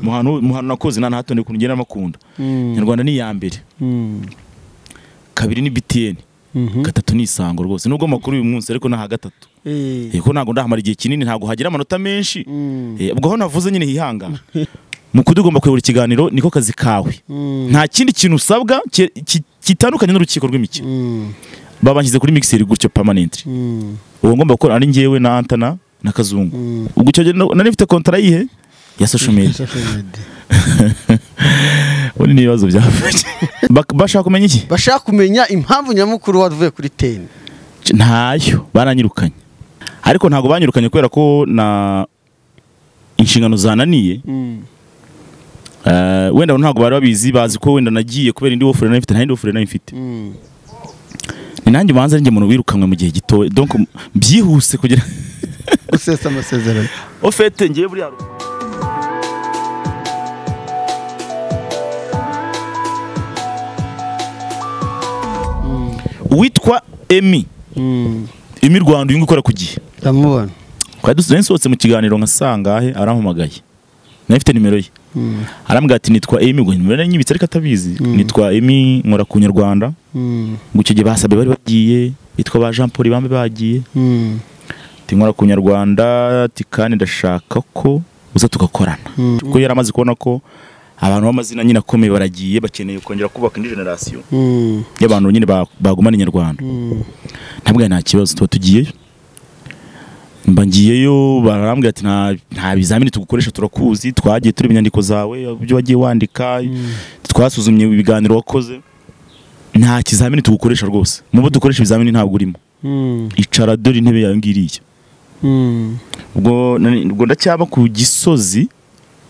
muhano muhano nakoze nta na hato ndi kugenda makunda nyarwanda ni iya mbere kabiri ni BTN gatatu ni isango rwose nubwo makuru uyu munsi ariko naha gatatu yego ntabwo ndahamara igihe kinini ntabwo hagira amanota menshi Eh, ubwo aho navuze nyine hihangana mu kudugomba kuyobora ikiganiro niko kazi kawe nta kindi kintu usabwa ki- ki- gitandukanye n'urukiko rw'imikino babanshyize kuri mixer gutyo permanently uwo ngomba gukora ari njyewe na Antana na Kazungu ubwo icyo gihe nari mfite kontara yihe ya social media ubundi ni ibibazo byavutse Bak- bashaka kumenya iki bashaka kumenya impamvu nyamukuru wavuye kuri teni C- ntayo baranyirukanye ariko ntabwo banyirukanye kubera ko na inshingano zananiye Eh, wenda ntabwo bari babizi bazi ko wenda nagiye kubera indi wofure nari mfite nta yindi wofure nari mfite ni nanjye ubanza ari njye muntu wirukanwe mu gihe gito donc byihuse kugira gusesa amasezerano ofete ngiye buriya ru- uwitwa emi emi rwanda uyu nguyu ukora ku gihe ndamubona twari dusize nsohotse mu kiganiro nka saa ngahe arampamagaye nari mfite nimero ye Mm. arambwira ati nitwa emi ngo nimero nyibitse ariko atabizi nitwa emi nkora ku nyarwanda Mm. ngo icyo gihe basabe bari bagiye bitwa ba jean paul bambe bagiye Mm. ati nkora ku nyarwanda ati kandi ndashaka ko uza tugakorana kuko yari amaze kubona ko abantu b'amazina nyine akomeye baragiye bakeneye kongera kubaka indi generasiyo Mm. y'abantu nyine ba- bagumana inyarwanda Mm. ntabwo nta kibazo tuba tugiyeyo mba ngiyeyo barambwira ati nta nta bizamini tugukoresha turakuzi twagiye tureba inyandiko zawe ibyo wagiye wandika twasuzumye ibiganiro wakoze nta kizamini tugukoresha rwose mu bo dukoresha ibizamini ntabwo urimo Mm. icara dore intebe yawe ngiyi iriya Mm. ubwo nani- ubwo ndacyaba ku gisozi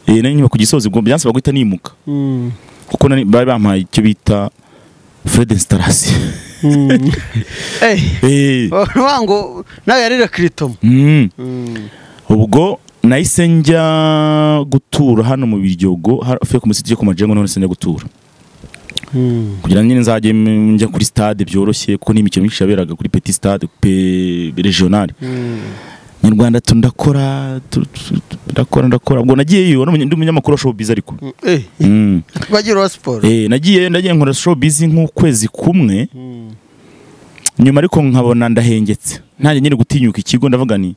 eh, nari nyuma ku gisozi ubwo byansaba guhita nimuka Mm. kuko nari- bari bampaye icyo bita Fred installation Mm. Eh, eh wa ngo nawe yari rekiritomo mm. ubwo nahise njya gutura hano mu biryogo hafi yo ku musiti yo ku majengo none sinjya gutura kugira ngo nyine nzajye m- njya kuri stade byoroshye kuko n'imikino myinshi yaberaga kuri petit stade pe regionale nyarwanda tu- ndakora tu- tu- tu- ndakora ndakora ubwo nagiyeyo n'umunye- ndi umunyamakuru wa showbiz ariko Mm. twagira uwa siporo Eh, nagiye nagiye nkora showbiz nk'ukwezi kumwe Mm. nyuma ariko nkabona ndahengetse nanjye nyine gutinyuka ikigo ndavuga ni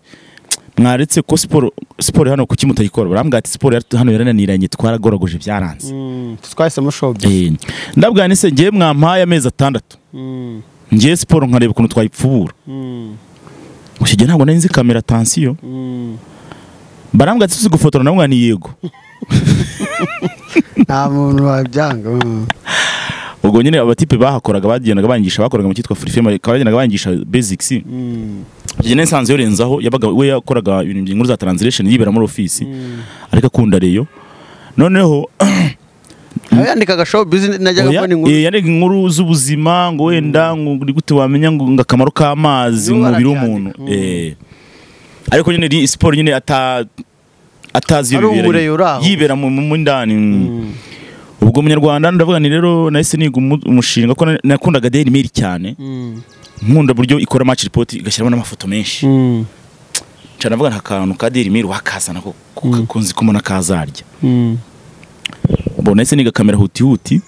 mwaretse ko siporo siporo hano kuki mutayikora barambwira ati siporo yari- hano yarananiranye twaragorogoje byaranze Mm. twahisemo shopu Eh, ndabwira ni se ngewe mwampaye amezi atandatu Mm. ngewe siporo nkareba ukuntu twayipfubura Mm. gusa igihe ntabwo nari nzi kamera atansiyo Mm. barambwira ati tuzi gufotora ndamubwira ni yego nta muntu wabyanga Mm. ubwo nyine abatipe bahakoraga bagendaga bangisha bakoraga mu cyitwa furifema bagendaga bangisha basics Mm. igihe nari nsanzwe yorenzaho yabaga we yakoraga ibintu by'inkuru za translation yibera muri ofisi ariko akunda reyo noneho nawe yandikaga shopu bizinesi najyaga Oya, mbona inkuru eh, yandika inkuru z'ubuzima ngo wenda ngo uri gute wamenya ngo ngo akamaro k'amazi Yo, mu mubiri w'umuntu barabyandika. Mm. eh. ariko nyine ni siporo nyine ata atazi iyo Ari bibera uburere uri aho. yibera mu mu- mu ndani Mm. ubwo umunyarwanda ndavuga ni rero nahise niga umu- umushinga ko na- nakundaga Daily Mail cyane Mm. nkunda uburyo ikora match report igashyiramo n'amafoto menshi Mm. cyane ndavuga nta kantu ka Daily Mail wakazana ko ko- ko nzi ko mbona kazarya Mm. mbona ese niga kamera huti huti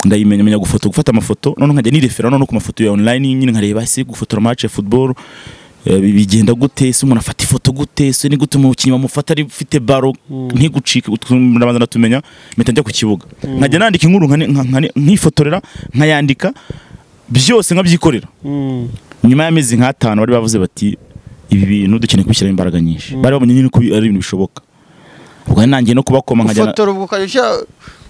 ndayimenya menya gufoto gufata amafoto none nkajya nirefera none ku mafoto ya online nyine nkareba ese gufotora match ya football eh, bi- bigenda gute ese umuntu afata ifoto gute ese ni gute umukinnyi bamufata ari ufite baro ntigucike ut- ndabanza ndatumenya mpita njya ku kibuga nkajya nandika inkuru nkane- nka- nkane- nkifotorera nkayandika byose nkabyikorera Mm. nyuma y'amezi nk'atanu bari bavuze bati ibi bintu dukeneye kubishyiramo imbaraga nyinshi bari babonye nyine ko ari ibintu bishoboka ubwo nanjye no kubakoma nkajya ufotora ubwo ukajya ushyira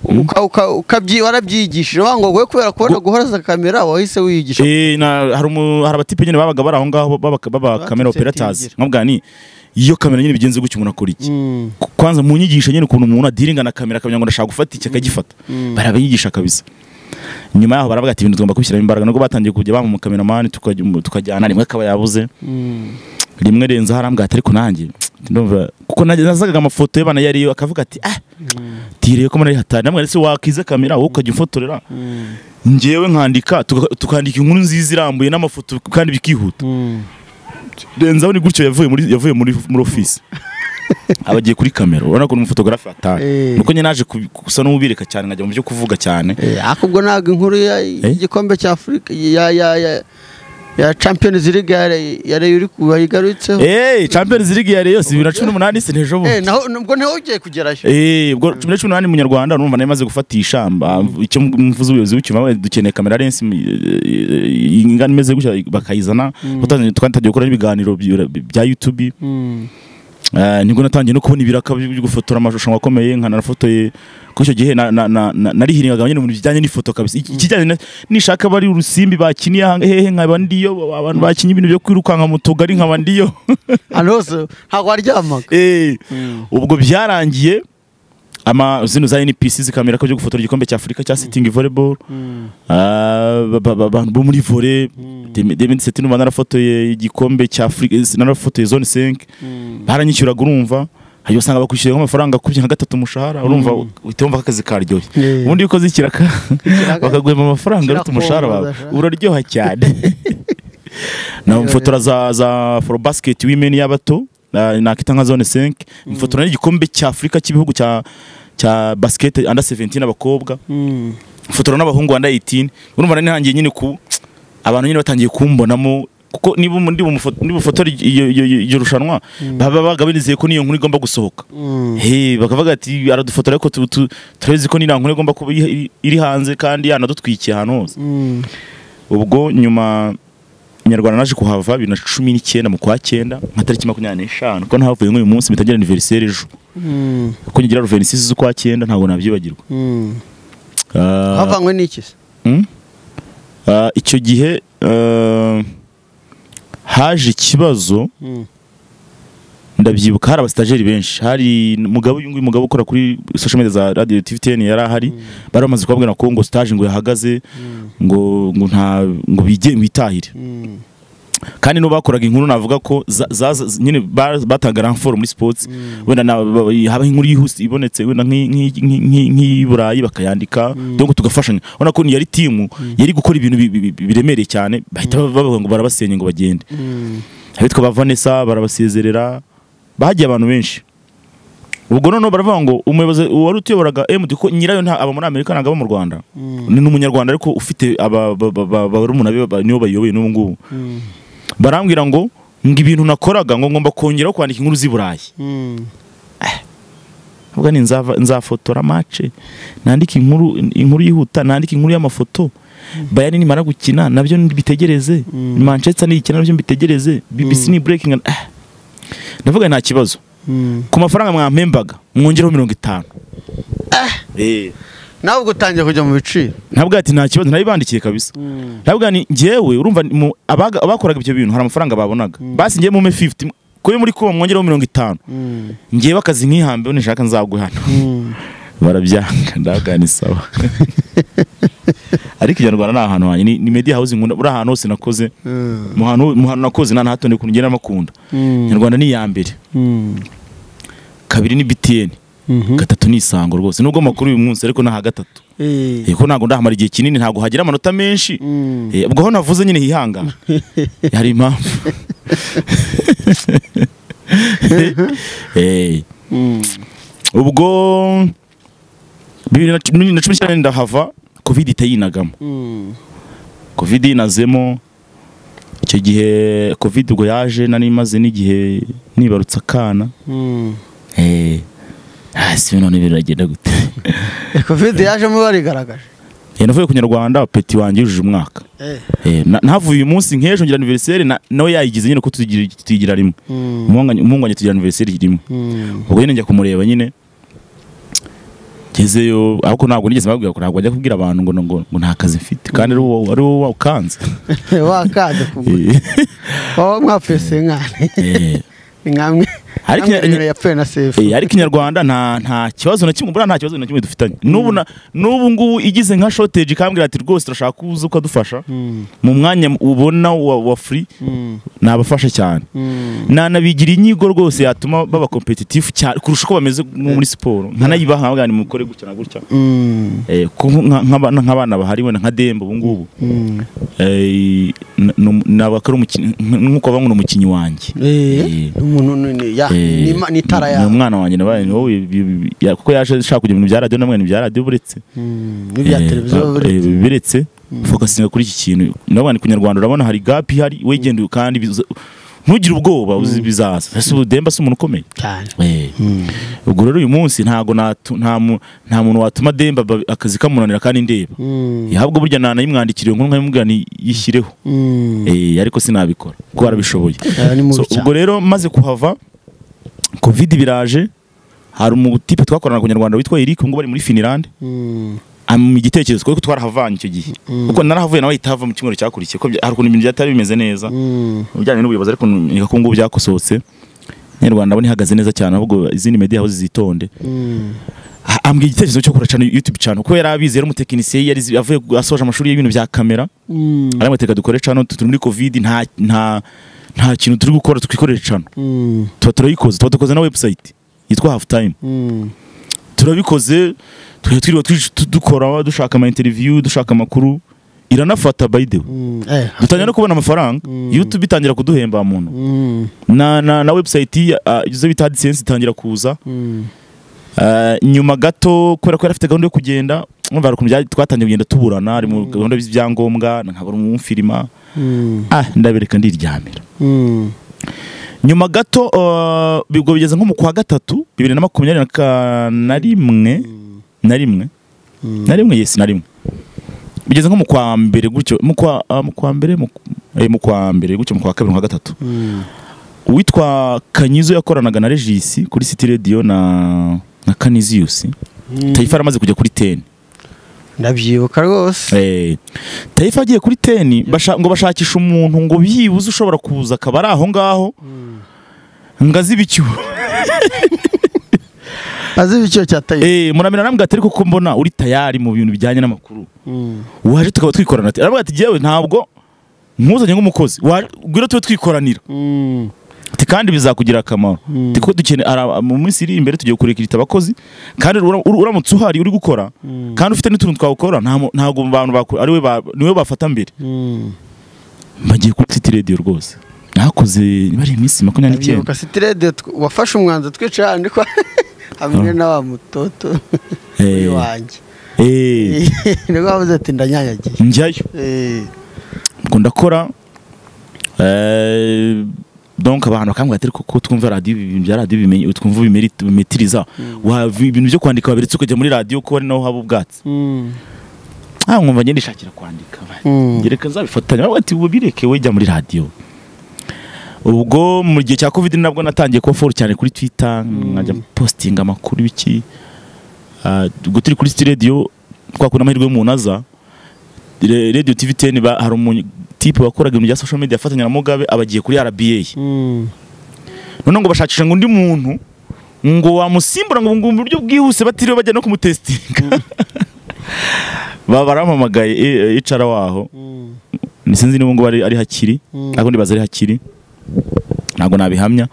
uka- uka- ukabyi- warabyigishije wanga ngo wowe kubera kubona guhoraza kamera wahise wiyigisha Eh, na- hari umu- hari abatipe nyine babaga bari aho ngaho baba- baba kamera Baturutse operators Tingira. nkabwa ni iyo kamera nyine bigenze gutyo umuntu akora iki Mm. Ku- kwanza mu nyigisho nyine ukuntu umuntu adiringa na kamera akamenya ngo ndashaka gufata iki akagifata barabiyigisha kabisa nyuma yaho baravuga ati ibintu tugomba kubishyiramo imbaraga nubwo batangiye kujya bampa umukameramani tukajya- tukajyana rimwe akaba yabuze Mm. rimwe renzaho arambwira ati ariko nanjye ndumva kuko nanjye nazagaga amafoto y'abana yariyo akavuga ati ah tireye ko muri hatari namwe ndetse wakiza kamera wowe ukajya ufotorera Mm. njyewe nkandika tuka- tukandika inkuru nziza irambuye n'amafoto kandi bikihuta Mm. renzaho ni gutyo yavuye muri yavuye muri muri office aba agiye kuri kamera urabona ko ni umufotogarafe Eh. wataye nuko nyine naje kubi- gusa n'ubireka cyane nkajya mu byo kuvuga cyane Eh, ariko ubwo ntabwo inkuru ya- y'igikombe cya afurika ya ya ya ya champions league ya Re- ya reyo uri kubayigarutseho eee champions league ya reyo si bibiri na cumi n'umunani si n'ejo bundi Eh, naho ubwo ntawe ugiye kugerayo Eh, ubwo cumi na cumi n'umunani munyarwanda urumva nayo imaze gufatisha mba- icyo umuvuzi w'ubuyobozi w'ikimawe dukeneye kamera lensi eh, eh, ingana imeze gutya bakayizana Utangiye- twari tugiye gukora ibiganiro bya- bya youtube Mm. Eh, nibwo natangiye no kubona ibiraka byo gufotora amashusho akomeye nkanafotoye kuko icyo gihe na- na- na- na- narihiringaga nyine mu bintu bijyanye n'ifoto kabisa Iki- ikijyanye na- nishaka bari urusimbi bakiniye aha hehe nkaba ndiyo abantu bakinnye ibintu byo kwirukanka mu tugari nkaba ndiyo ahantu hose ntabwo waryamaga Eh, Mm. ubwo byarangiye ama zino za NPC zikamera ko byo gufotora igikombe cya Afurika cya Sitting Volleyball Mm. Ah, ba- ba- ba- abantu bo muri volley 2017 numva narafotoye igikombe cya Afurika narafotoye zone 5 Mm. baranyishyuraga urumva hanyuma usanga bakwishyuriraho amafaranga akubye nka gatatu umushahara urumva uhita wumva ko akazi karyoshye Yeah. ubundi iyo ukoze ikiraka Ikiraka? bakaguhemba amafaranga aruta Kirakongoza umushahara wawe sha. uraryoha cyane namufotora za za for basket women y'abato na- nakita nka zone 5 mfotora n'igikombe cya Afurika cy'ibihugu cya cya basket under 17 abakobwa Mm. mfotora n'abahungu wanda 18 urumva nari ntangiye nyine ku abantu nyine batangiye kumbonamo kuko niba ndi bumufoto niba ufotora iyo- iyo iyo- iryo rushanwa baba bagabanizeye ko niyo nkuru igomba gusohoka Mm. Hey, bakavuga ati aradufotora ariko tu- tu- turabizi ko niriya nkuru igomba kuba iri- iri hanze kandi yanadutwikiye ahantu hose Mm. ubwo nyuma inyarwanda naje kuhava bibiri na cumi n'icyenda mu kwa cyenda nka tariki makumyabiri n'eshanu kuko nahavuye nk'uyu munsi bitagira aniveriseri ejo Mm. kuko ngira ruvenisi z'ukwa cyenda ntabwo nabyibagirwa Mm. Ah, havanywe n'iki se Mm. Ah, icyo gihe ah, haje ikibazo Mm. ndabyibuka hari abasitajeri benshi hari umugabo uyu nguyu mugabo ukora kuri social media za radio tvtn yari ahari bari bamaze kubabwira ko ngo stage ngo yahagaze Mm. ngo ngo nta ngo bige bitahire Mm. kandi no bakoraga inkuru navuga ko za- za- za- nyine ba- batangaga ramforo muri sports wenda na- ba- ba- haba inkuru yihuse ibonetse wenda nk'i- nk'i- nk'i- nk'i- nk'i Burayi bakayandika donc tugafashanya urabona ko yari timu yari gukora ibintu bi- bi- bi- biremereye cyane bahita bavuga ngo barabasenya ngo bagende Mm. abitwa ba Vanessa barabasezerera bahagiye abantu benshi ubwo noneho baravuga ngo umuyobozi wari utuyoboraga MD ko nyirayo nta aba muri Amerika ntabwo aba mu Rwanda Mm. ni umunyarwanda ariko ufite aba- ba- ba- ba- barumuna be ba- nibo bayoboye n'ubu ngubu Mm. barambwira ngo ngo ibintu nakoraga ngo ngomba kongeraho kwandika inkuru z'i Burayi Mm. avuga ni nzava- nzafotora mace nandike inkuru inkuru yihuta nandike inkuru y'amafoto bayani nimara gukina nabyo mbitegereze Mm. manchester niyikina nabyo mbitegereze bbc ni breaking ah. ndavuga nta kibazo Mm. ku mafaranga mwampembaga mwongeraho mirongo itanu Eh. nawe ubwo utangiye kujya mu biciro ntabwo ati nta kibazo nabibandikiye kabisa Mm. ntabwo ni njyewe urumva ni mu- abaga- abakoraga ibyo bintu hari amafaranga babonaga basi njye mume 50 kuyo muri kuba mwongeraho mirongo itanu Mm. njyewe akazi nkihambe nishaka nzaguhana Mm. barabyanga ndavuga ni sawa ariko inyarwanda ni ahantu hanjye ni, ni media house nkunda uri ahantu hose nakoze Mm. mu hantu mu hantu nakoze nta na hato ukuntu ngenda makunda Mm. inyarwanda ni iya mbere Mm. kabiri ni BTN Mhm. gatatu ni isango rwose nubwo makuru uyu munsi ariko naha gatatu Eh. Eh, ko ntabwo ndahamara igihe kinini ntabwo hagira amanota menshi Mm. Eh, ubwo aho navuze nyine hihangana hari impamvu Eh, Mm. ubwo bibiri na cumi na cumi n'icyenda ndahava covid itayinagamo Mm. covid inazemo icyo gihe covid ubwo yaje nari imaze n'igihe nibarutse akana Mm. Eh, hasi none biragenda gute Eh, covid yajemo barigaragaje Eh, navuye ku nyarwanda peti wanjye yujuje umwaka Eh. Eh, na- nahavuye uyu munsi nk'ejo ngira aniveriseri nawe yayigize nyine ko tuyigira tuyigira rimwe Mm. umuhungu umuhungu wanjye tugira aniveriseri rimwe Mm. ubwo nyine njya kumureba nyine ngezeyo ariko ntabwo nigeze mbabwira ko ntabwo njya kubwira abantu ngo ngo ngo nta kazi mfite kandi ari wowe ari wowe wakanze wakaze kugura wowe mwapfese nkane Eh, nkamwe Ariko- nkamwe yapfuye na sefu eh, ariko inyarwanda nta nta kibazo na kimwe buriya nta kibazo na kimwe dufitanye n'ubu na- n'ubu ngubu igize nka shoteji ikambwira ati rwose turashaka ko uza ukadufasha Mm. mu mwanya ubona wa, wa free Mm. nabafasha cyane Mm. nanabigira inyigo rwose yatuma baba competitive cyane kurusha uko bameze nko muri siporo nkanayibaha nkabwira nti mukore gutya na gutya Mm. Eh, ku- nka- nk'abana nk'abana bahari wenda nka demba ubu ngubu Mm. Eh, n- n- ntabwo akora umukinnyi nk- nk'uko bavuga ngo ni umukinnyi wanjye Eh, Eh. umuntu ni- ni- ya oya ni itara ni yawe umwana wanjye nabaye ni wowe ibi- ibi- ya- kuko yaje ashaka kujya mu bintu bya radiyo namwe ni ibya radiyo buretse Mm, n'ibya Eh, televiziyo ba- buri- eh, biretse fokasinga kuri iki kintu nabwo ni kunyarwanda urabona hari gap ihari wegenda kandi biza- ntugire ubwoba uzi bizaza ese ubu demba si umuntu ukomeye cyane Eh, ubwo rero uyu munsi ntago natu- nta mu- nta muntu watuma demba ba- akazi kamunanira kandi ndeba Mm, yahabwa burya nanayimwandikiriye nkuru nkayimubwira ni yishyireho mm. Eh, ariko sinabikora kuko barabishoboye Eh, ni mubi So, cyane. ubwo rero maze kuhava covid biraje hari umutipe twakorana na kunyarwanda witwa Eric ubwo bari muri Finland Mm, mu gitekerezo kuko twarahavanye icyo gihe kuko narahavuye nawe ahita hava mu cyumweru cyakurikiye kuko bya- hari ukuntu ibintu byatari bimeze neza mm. mu bijyanye n'ubuyobozi ariko nika ko ngubu byakosohotse nyarwanda nabo ntihagaze neza cyane ahubwo izindi media house zitonde Mm, Ah, ambwira igitekerezo cyo kuracana youtube channel kuko yari abizi yari umutekinisiye yari azi- avuye asoje amashuri y'ibintu bya kamera mm, aramuteka dukore cano turi muri covid nta nta nta kintu turi gukora twikorera cano mm, tuba turayikoze tuba dukoze na website yitwa half time mm. turabikoze twari twiriwe twi- tu- dukora dushaka ama interview dushaka amakuru iranafata by the way Mm, eh, dutangira no kubona amafaranga Mm. youtube itangira kuduhemba muntu Mm, na na na website ya uh, bita AdSense itangira kuza mm, Ah, nyuma gato kubera ko yari afite gahunda yo kugenda mwumva hari ukuntu bya- twatangiye kugenda tuburana hari mu gahunda z'ibyangombwa nkabura umumfirima mm, ah ndabereka ndiryamira mm, nyuma gato uh, ubwo bigeze nko mu kwa gatatu bibiri na makumyabiri na ka- na rimwe na rimwe mm. na rimwe yesi na rimwe bigeze nko mu kwa mbere gutyo mu kwa ah, mu kwa mbere mu eh, mu kwa mbere gutyo mu kwa kabiri mu kwa gatatu Mm, uwitwa kanyizo yakoranaga na regisi kuri city radio na na kaniziyusi mm. tayifa yaramaze kujya kuri teni ndabyibuka rwose Eh, tayifa agiye kuri teni basha, ngo bashakisha umuntu ngo byibuze ushobora kuza akaba ari aho ngaho ngo azi ibicyuho azi ibiciro cya tayo Eh, muramira arambwira ati ariko ko mbona uri tayari mu bintu bijyanye n'amakuru Mm, waje tukaba twikorana ati arambwira ati jyewe ntabwo nkuzanye nk'umukozi Wa- ngwino tube twikoranira mm, ati kandi bizakugira akamaro Mm. ati kuko dukene ara- mu minsi iri imbere tugiye kurekerita abakozi kandi ura- ura- uramutse uhari uri gukora Mm. kandi ufite n'utuntu twawukora nta mu- ntabwo mu bantu bakora ariwe ba- niwe bafata mbere mm. bagiye kuri City Radio rwose nakoze niba ari iminsi makumyabiri n'icyenda ndabyibuka siti radiyo wafashe umwanzuro twicaye ahantu kwa hamwe na wa mutoto Eh. wanjye Eh, nibwo wavuze ati ndanyanyagiye njyayo Eh, ubwo ndakora eh, donc abantu bakambwira ati ariko ko twumva radiyo ibi bintu bya radiyo bimenye twumva ubimeriti- ubimetiriza Wa- ibintu byo kwandika waberetse ukajya muri radiyo ko ari naho haba ubwatsi mm, ah nkumva ngende ishakira kwandika mm, gereka nzabifatanya bavuga ati ubu bireke we jya muri radiyo ubwo mu gihe cya covid nabwo natangiye kuba foru cyane kuri twitter nkajya postinga amakuru biki Ah, ubwo turi kuri city radio twakura amahirwe y'umuntu aza Re- radio tv 10 ba- hari umutipe wakoraga ibintu bya social media afatanya na mugabe abagiye kuri rba mm, noneho ngo bashakisha ngo undi muntu ngo wamusimbura ngo ngo mu buryo bwihuse batiriwe bajya no kumutestinga Ba- barampamagaye eh, eh, icara waho mm, Ni sinzi niba ngo ari, ari hakiri Mm. ntabwo ndibaza ari hakiri ntabwo nabihamya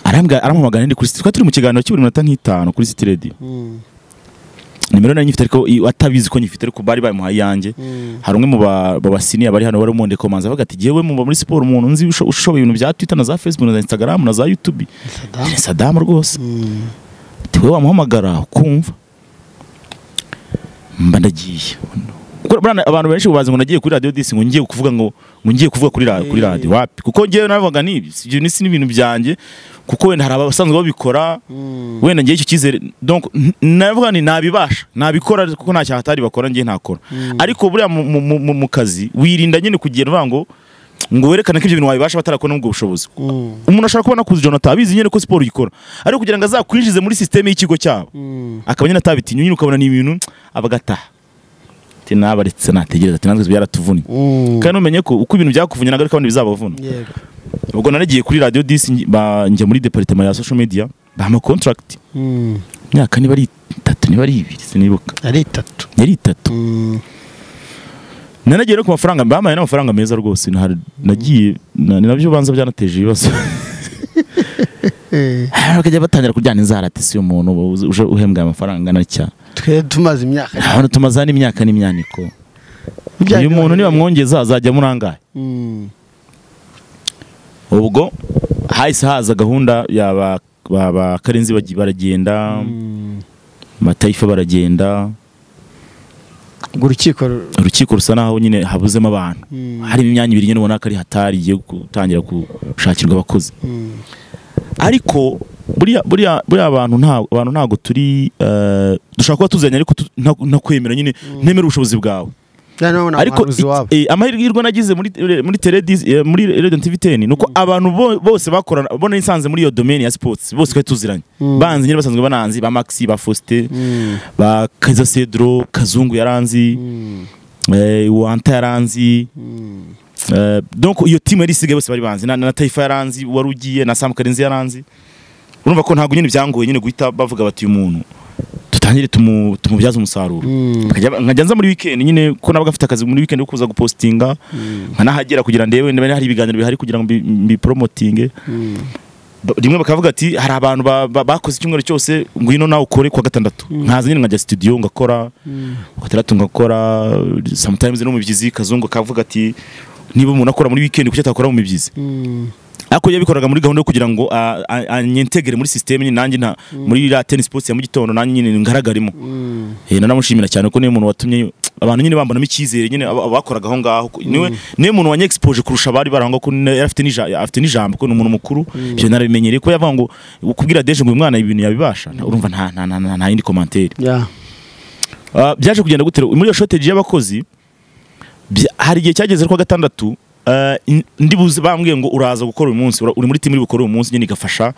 arambwa arampamagara ndi kuri City- twari turi mu kiganiro cy'uburi minota nk'itanu kuri City Radio mm, nimero nari nyifite ariko i- atabizi ko nyifite ariko bari bamuhaye iyanjye mm, hari umwe mu ba- babasiniya bari hano wari umwonde komanza avuga ati jyewe muba muri siporo umuntu nzi usho- ushoboye ibintu bya Twitter na za Facebook na za Instagram na za YouTube Saddam. ni Saddam rwose Mm, ati wowe wamuhamagara ukumva mba ndagiye Kuko burana abantu benshi bazi ngo nagiye kuri radio disi ngo ngiye kuvuga ngo ngo ngiye kuvuga kuri radio kuri radio wapi kuko ngewe navuga nibi ibyo ni ibintu byanjye kuko wenda hari abasanzwe babikora mm, wenda ngiye icyo cyizere donc n- navuga ni nabibasha nabikora kuko nta cyaha atari bakora ngiye ntakora ariko buriya mu- mu- mu- mu- mu kazi wirinda nyine kugira uvuga ngo ngo werekane ko ibyo bintu wabibasha batarakora n'ubwo bushobozi mm, umuntu ashobora kuba nakuzi Jonathan abizi nyine ko siporo uyikora ariko kugira ngo azakwinjize muri sisiteme y'ikigo cyabo mm, akaba nyine atabitinya nyine ukabona ni ibintu abagataha ati nabaretse nategereza ati natwe byaratuvunnye mm. kandi umenye ko uko ibintu byakuvunye ntabwo ariko abandi bizabavuna yego ubwo naragiye kuri radio disi ngi- ba- njya muri departement ya social media bahama contract Mm, imyaka niba ari itatu niba ari ibiri sinibuka ari itatu yari itatu Mm, nanagiye no ku mafaranga bamaye n'amafaranga meza rwose nahari- nagiye na- ni nabyo ubanza byanateje ibibazo eh, bakajya batangira kujyana inzara ati si umuntu uba uzi- uje uhembwa aya mafaranga angana cya twe tumaze imyaka ntabona tumaza n'imyaka n'imyaniko uyu muntu nibamwongeza azajya muri angahe Mm, ubwo hahise haza gahunda ya ba- ba ba karenzi bagi- baragenda matayifa baragenda ubwo urukiko ru- urukiko rusa naho nyine habuzemo abantu harimo imyanya ibiri nyine ubona ko ari hatari igiye gutangira gushakirwa abakozi mm, ariko buriya buriya buriya abantu nta abantu ntago turi eh, dushobora kuba tuzanye ariko tu- nta- ntakwemera nyine ntemera ubushobozi bwawe nta n'ubona ariko umuhanuzi i- wabo eh, amahirwe nagize muri muri Teledis eh, muri Radio TV 10 nuko abantu bo- bose bakorana bo nisanze muri iyo domain ya sports bose twari tuziranye Mm. banzi nyine basanzwe bananzi ba Maxi ba Faustin Mm, ba Kaiza Cedro Kazungu yaranzi mm, eh, Wanta yaranzi mm, Eh, donc iyo timu yari isigaye bose bari banzi na, na Taifa yaranzi wari ugiye na Sam Karenzi yaranzi urumva ko ntabwo nyine byangoye nyine guhita bavuga bati uyu muntu tutangire tumu, tumubyaze umusaruro mm, Nkajya- nkajya nza muri weekend nyine ko nabaga afite akazi muri weekend ko kuza gupostinga nkanahagera kugira ndebe niba hari ibiganiro bihari kugira ngo mbi- mbipromotinge mm, Ba- rimwe bakavuga ati hari abantu ba- ba- bakoze icyumweru cyose ngwino nawe ukore kwa gatandatu nkaza nyine nkajya studio ngakora mm, gatandatu ngakora sometimes no mu byizi kazungu akavuga ati niba umuntu akora muri weekend kuki atakora mu byizi mm, ariko yabikoraga muri gahunda yo kugira ngo a- a- anyentegere muri system nyine nanjye nta muri la tennis sports ya mu gitondo nanjye nyine ngaragarimo mm, eh naramushimira cyane ko niwe muntu watumye abantu nyine bambanamo icyizere nyine aba- abakoraga aho ngaho ko- niwe niwe muntu wanye expose kurusha abari barangwa ko ne- yari afite n'ija- afite n'ijambo ko ni umuntu mukuru ibyo narabimenyereye ko yavuga ngo kubwira Deje ngo uyu mwana ibintu yabibasha na- urumva nta nta nta nta- nta yindi commentaire yeah, Ah, byaje kugenda gute rero? muri iyo shortage y'abakozi bya- hari igihe cyageze kwa gatandatu ah, in- ndi buze bambwiye ngo uraza gukora uyu munsi ura- uri muri timu iri bukora uyu munsi nyine igafasha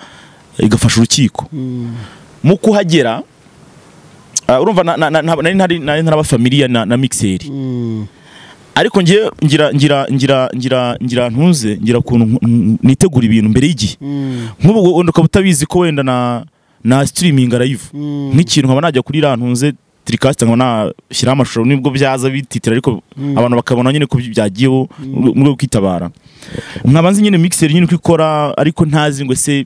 igafasha urukiko mm, mu kuhagera ah, urumva na- na- na- na- nari ntari- nari ntaraba familia na, na mixeri mm, ariko ngiye ngira ngira ngira ngira ngira ntuze ngira kuntu nku- nku- nitegura ibintu mbere y'igihe mm, nk'ubu ngo- ngo ukaba utabizi ko wenda na na streaming live mm, nk'ikintu nkaba najya kuri iriya ntunze tirikasita nkaba nashyiraho amashusho nibwo byaza bititira ariko Mm. abantu bakabona nyine ko byagiyeho mu rwego rwo kwitabara nkaba nzi nyine mixer nyine uko ikora ariko ntazi ngo ese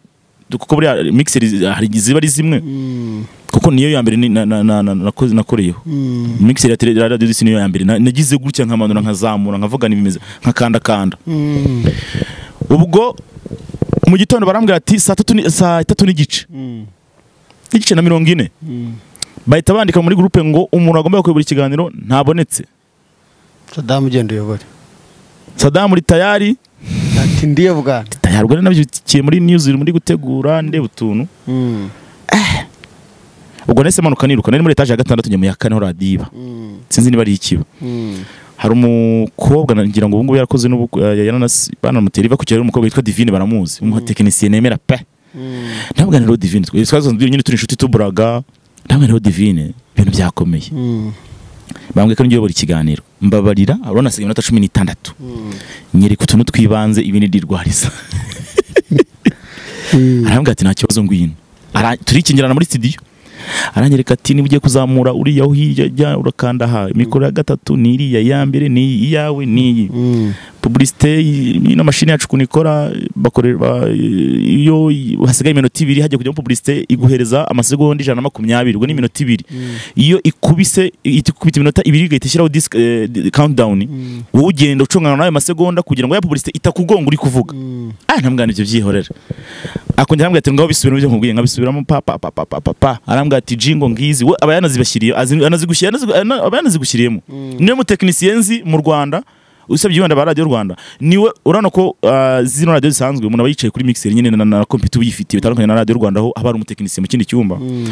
kuko buriya mixer hari ziba ari zimwe mm, kuko niyo ya mbere ni- na- na- na- na- nakoze nakoreyeho mm, mixer ya tele ya radio Disi niyo ya mbere Na- nagize gutya nkamanura nkazamura nkavugana ibimeze nkakandakanda mm, ubwo mu gitondo barambwira ati saa tatu ni- saa tatu n'igice mm, n'igice na mirongo ine mm. bahita bandika muri gurupe ngo umuntu agomba kuyobora ikiganiro ntabonetse sadamu ugenda uyobore sadamu uri tayari ati ndiye bwana tayari ubwo nabyukiye muri news iri muri gutegura ndeba utuntu Mm, ubwo nahise manuka niruka nari muri etaje ya gatandatu njya mu ya kane ho radiyo iba mm, sinzi niba ari ikiba mm, hari umukobwa ngira ngo ubungubu yarakoze n'ubukwe banamutera iva ku cyaro umukobwa witwa divine baramuzi umutekinisiye nemera pe mm, ntabwaniro divine twe- twasanzwe nyine turi inshuti tuburaga ntabwaniro divine ibintu byakomeye mm, bambwiye ko njyewe ikiganiro mbabarira urabona hasigaye iminota cumi n'itandatu mm. nyereka utuntu twibanze ibindi ndirwariza arambwira ati nta kibazo ngwino Ara- turikingirana muri studio aranyereka ati niba ugiye kuzamura uriya aho hirya jya urakanda aha mikoro ya gatatu ni iriya iya mbere ni iyi iyawe ni iyi Mm, publicité ino mashini yacu ukuntu ikora bakorerwa iyo hasigaye iminota ibiri hajya kujyamo publicité iguhereza amasegonda ijana na makumyabiri ubwo ni iminota ibiri mm, iyo ikubise ihita ikubita iminota ibiri igahita ishyiraho disk eh, di- countdown mm, wowe ugenda ucungana n'ayo masegonda kugira ngo ya publicité itakugonga uri kuvuga mm, ah ntambwana ibyo byihorera akongera arambwira ati ngaho bisubiramo ibyo nkubwiye nkabisubiramo pa pa pa pa pa pa pa arambwira ati jingo ngizi we aba yanazibashyiriye azi- anazigushyiriye anazigu- ana- aba yanazigushyiriyemo mm, niwe mutekinisiye nzi mu Rwanda usabye yibanda ba radiyo Rwanda niwe urabona ko ah, zino radiyo zisanzwe umuntu aba yicaye kuri mixer nyine na- na na kompiyuta uba uyifitiye bitandukanye na radiyo Rwanda aho haba hari umutekinisiye mu kindi cyumba mm,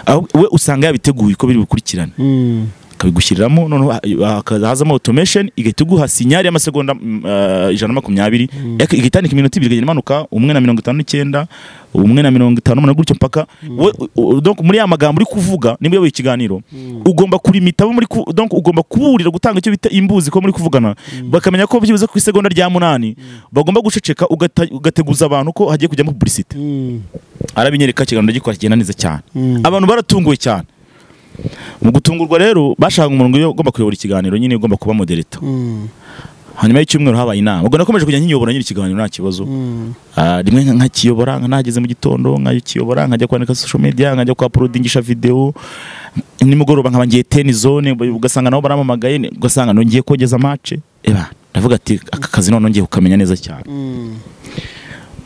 aho we usanga yabiteguye uko biri bukurikirane mm, akabigushyiramo noneho ha- hakaza- hazamo automation igahita iguha sinyari y'amasegonda mm, eh, ijana na makumyabiri Yak- igahita yandika iminota ibiri igagenda imanuka umwe na mirongo itanu n'icyenda umwe na mirongo itanu n'umunani gutyo mpaka we u- u- donc muri ya magambo uri kuvuga niba uyoboye ikiganiro ugomba kurimita abo muri ku- donc ugomba kuburira gutanga icyo bita imbuzi ko muri kuvugana bakamenya ko byibuze ku isegonda rya munani bagomba guceceka ugata- ugateguza abantu ko hagiye kujyamo publicité mm, arabinyereka ikiganiro gikora kigenda neza cyane mm. abantu baratunguwe cyane mu gutungurwa rero bashaka umuntu uyo- ugomba kuyobora ikiganiro nyine ugomba kuba modereta Mm, hanyuma y'icyumweru habaye inama ubwo nakomeje kujya nyiyobora nyine ikiganiro nta kibazo mm, Ah, rimwe nka- nkakiyobora nka nageze mu gitondo nkakiyobora nkajya kwandika social media nkajya kwa porodingisha video nimugoroba nkaba ngiye ten zone ugasanga nabo baramamagaye ni- ugasanga nongiye kogeza match eba ndavuga ati aka kazi none ngiye kukamenya neza cyane mm,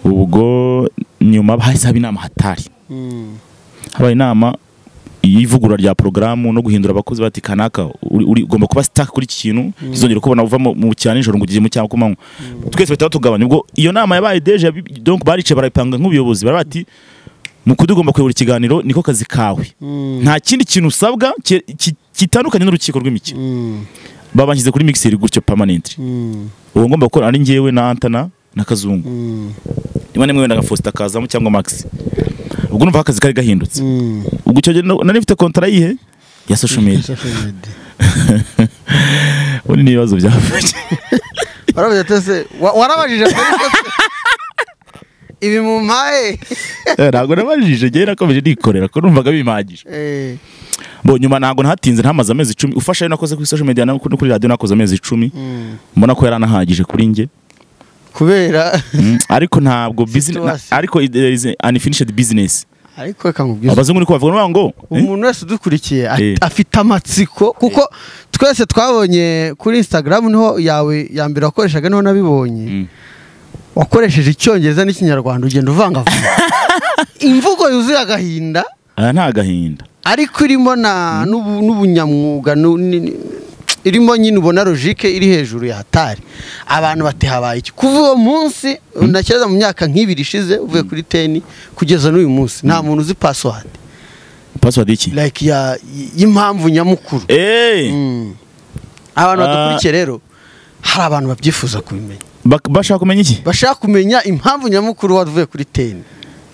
ubwo nyuma bahise haba inama hatari habaye inama y'ivugurura rya porogaramu no guhindura abakozi bati kanaka uri- uri- ugomba kuba sitaka kuri iki kintu bizongera kubona uva mu- mu cya nijoro ngo ugeze mu cyangwa kumanywa twese bahita batugabanya ubwo iyo nama yabaye deje yabi- donc barice barayipanga nk'ubuyobozi barabati mukudi ugomba kuyobora ikiganiro niko kazi kawe nta kindi kintu usabwa ki- ki- kitandukanye n'urukiko rw'imikino babanshyize kuri mixer gutyo permanent uwo ngomba gukora ari njyewe na antana na kazungu rimwe na rimwe wenda gafosta kazamo cyangwa max ubwo numva akazi kari gahindutse ubwo icyo gihe na- nari mfite kontara yihe ya social media ubundi ni ibibazo byavutse warabuze tese wa- warabajije mbere se? ibi mu mpaye ntabwo nabajije njyewe nakomeje nikorera ko numvaga bimpagije Eh, bo nyuma ntabwo nahatinze ntamaze amezi icumi ufasha ayo nakoze kuri social media no kuri no kuri radio nakoze amezi icumi mm. mbona ko yari anahagije kuri njye kubera Mm, ariko ntabwo business na- Situation. ariko it- there is an unfinished business ariko reka nkubwize abazungu niko bavuga ngo eh? umuntu wese udukurikiye a- Eh. afite amatsiko kuko twese twabonye kuri instagram niho yawe ya mbere wakoreshaga niho nabibonye Mm. wakoresheje icyongereza n'ikinyarwanda ugenda uvangavanga imvugo yuzuye agahinda aha nta gahinda ariko irimo na n'ubu- n'ubunyamwuga nu- ni- ni- irimo nyine ubona logike iri hejuru ya hatari abantu bati habaye iki kuva uwo munsi ntakereza mu myaka nk'ibiri ishize uvuye kuri teni kugeza n'uyu munsi nta muntu uzi password password iki like ya y- y'impamvu nyamukuru eh Mm. abantu Ah. badukurikiye rero hari abantu babyifuza kubimenya bak- bashaka kumenya iki bashaka kumenya impamvu nyamukuru wavuye kuri teni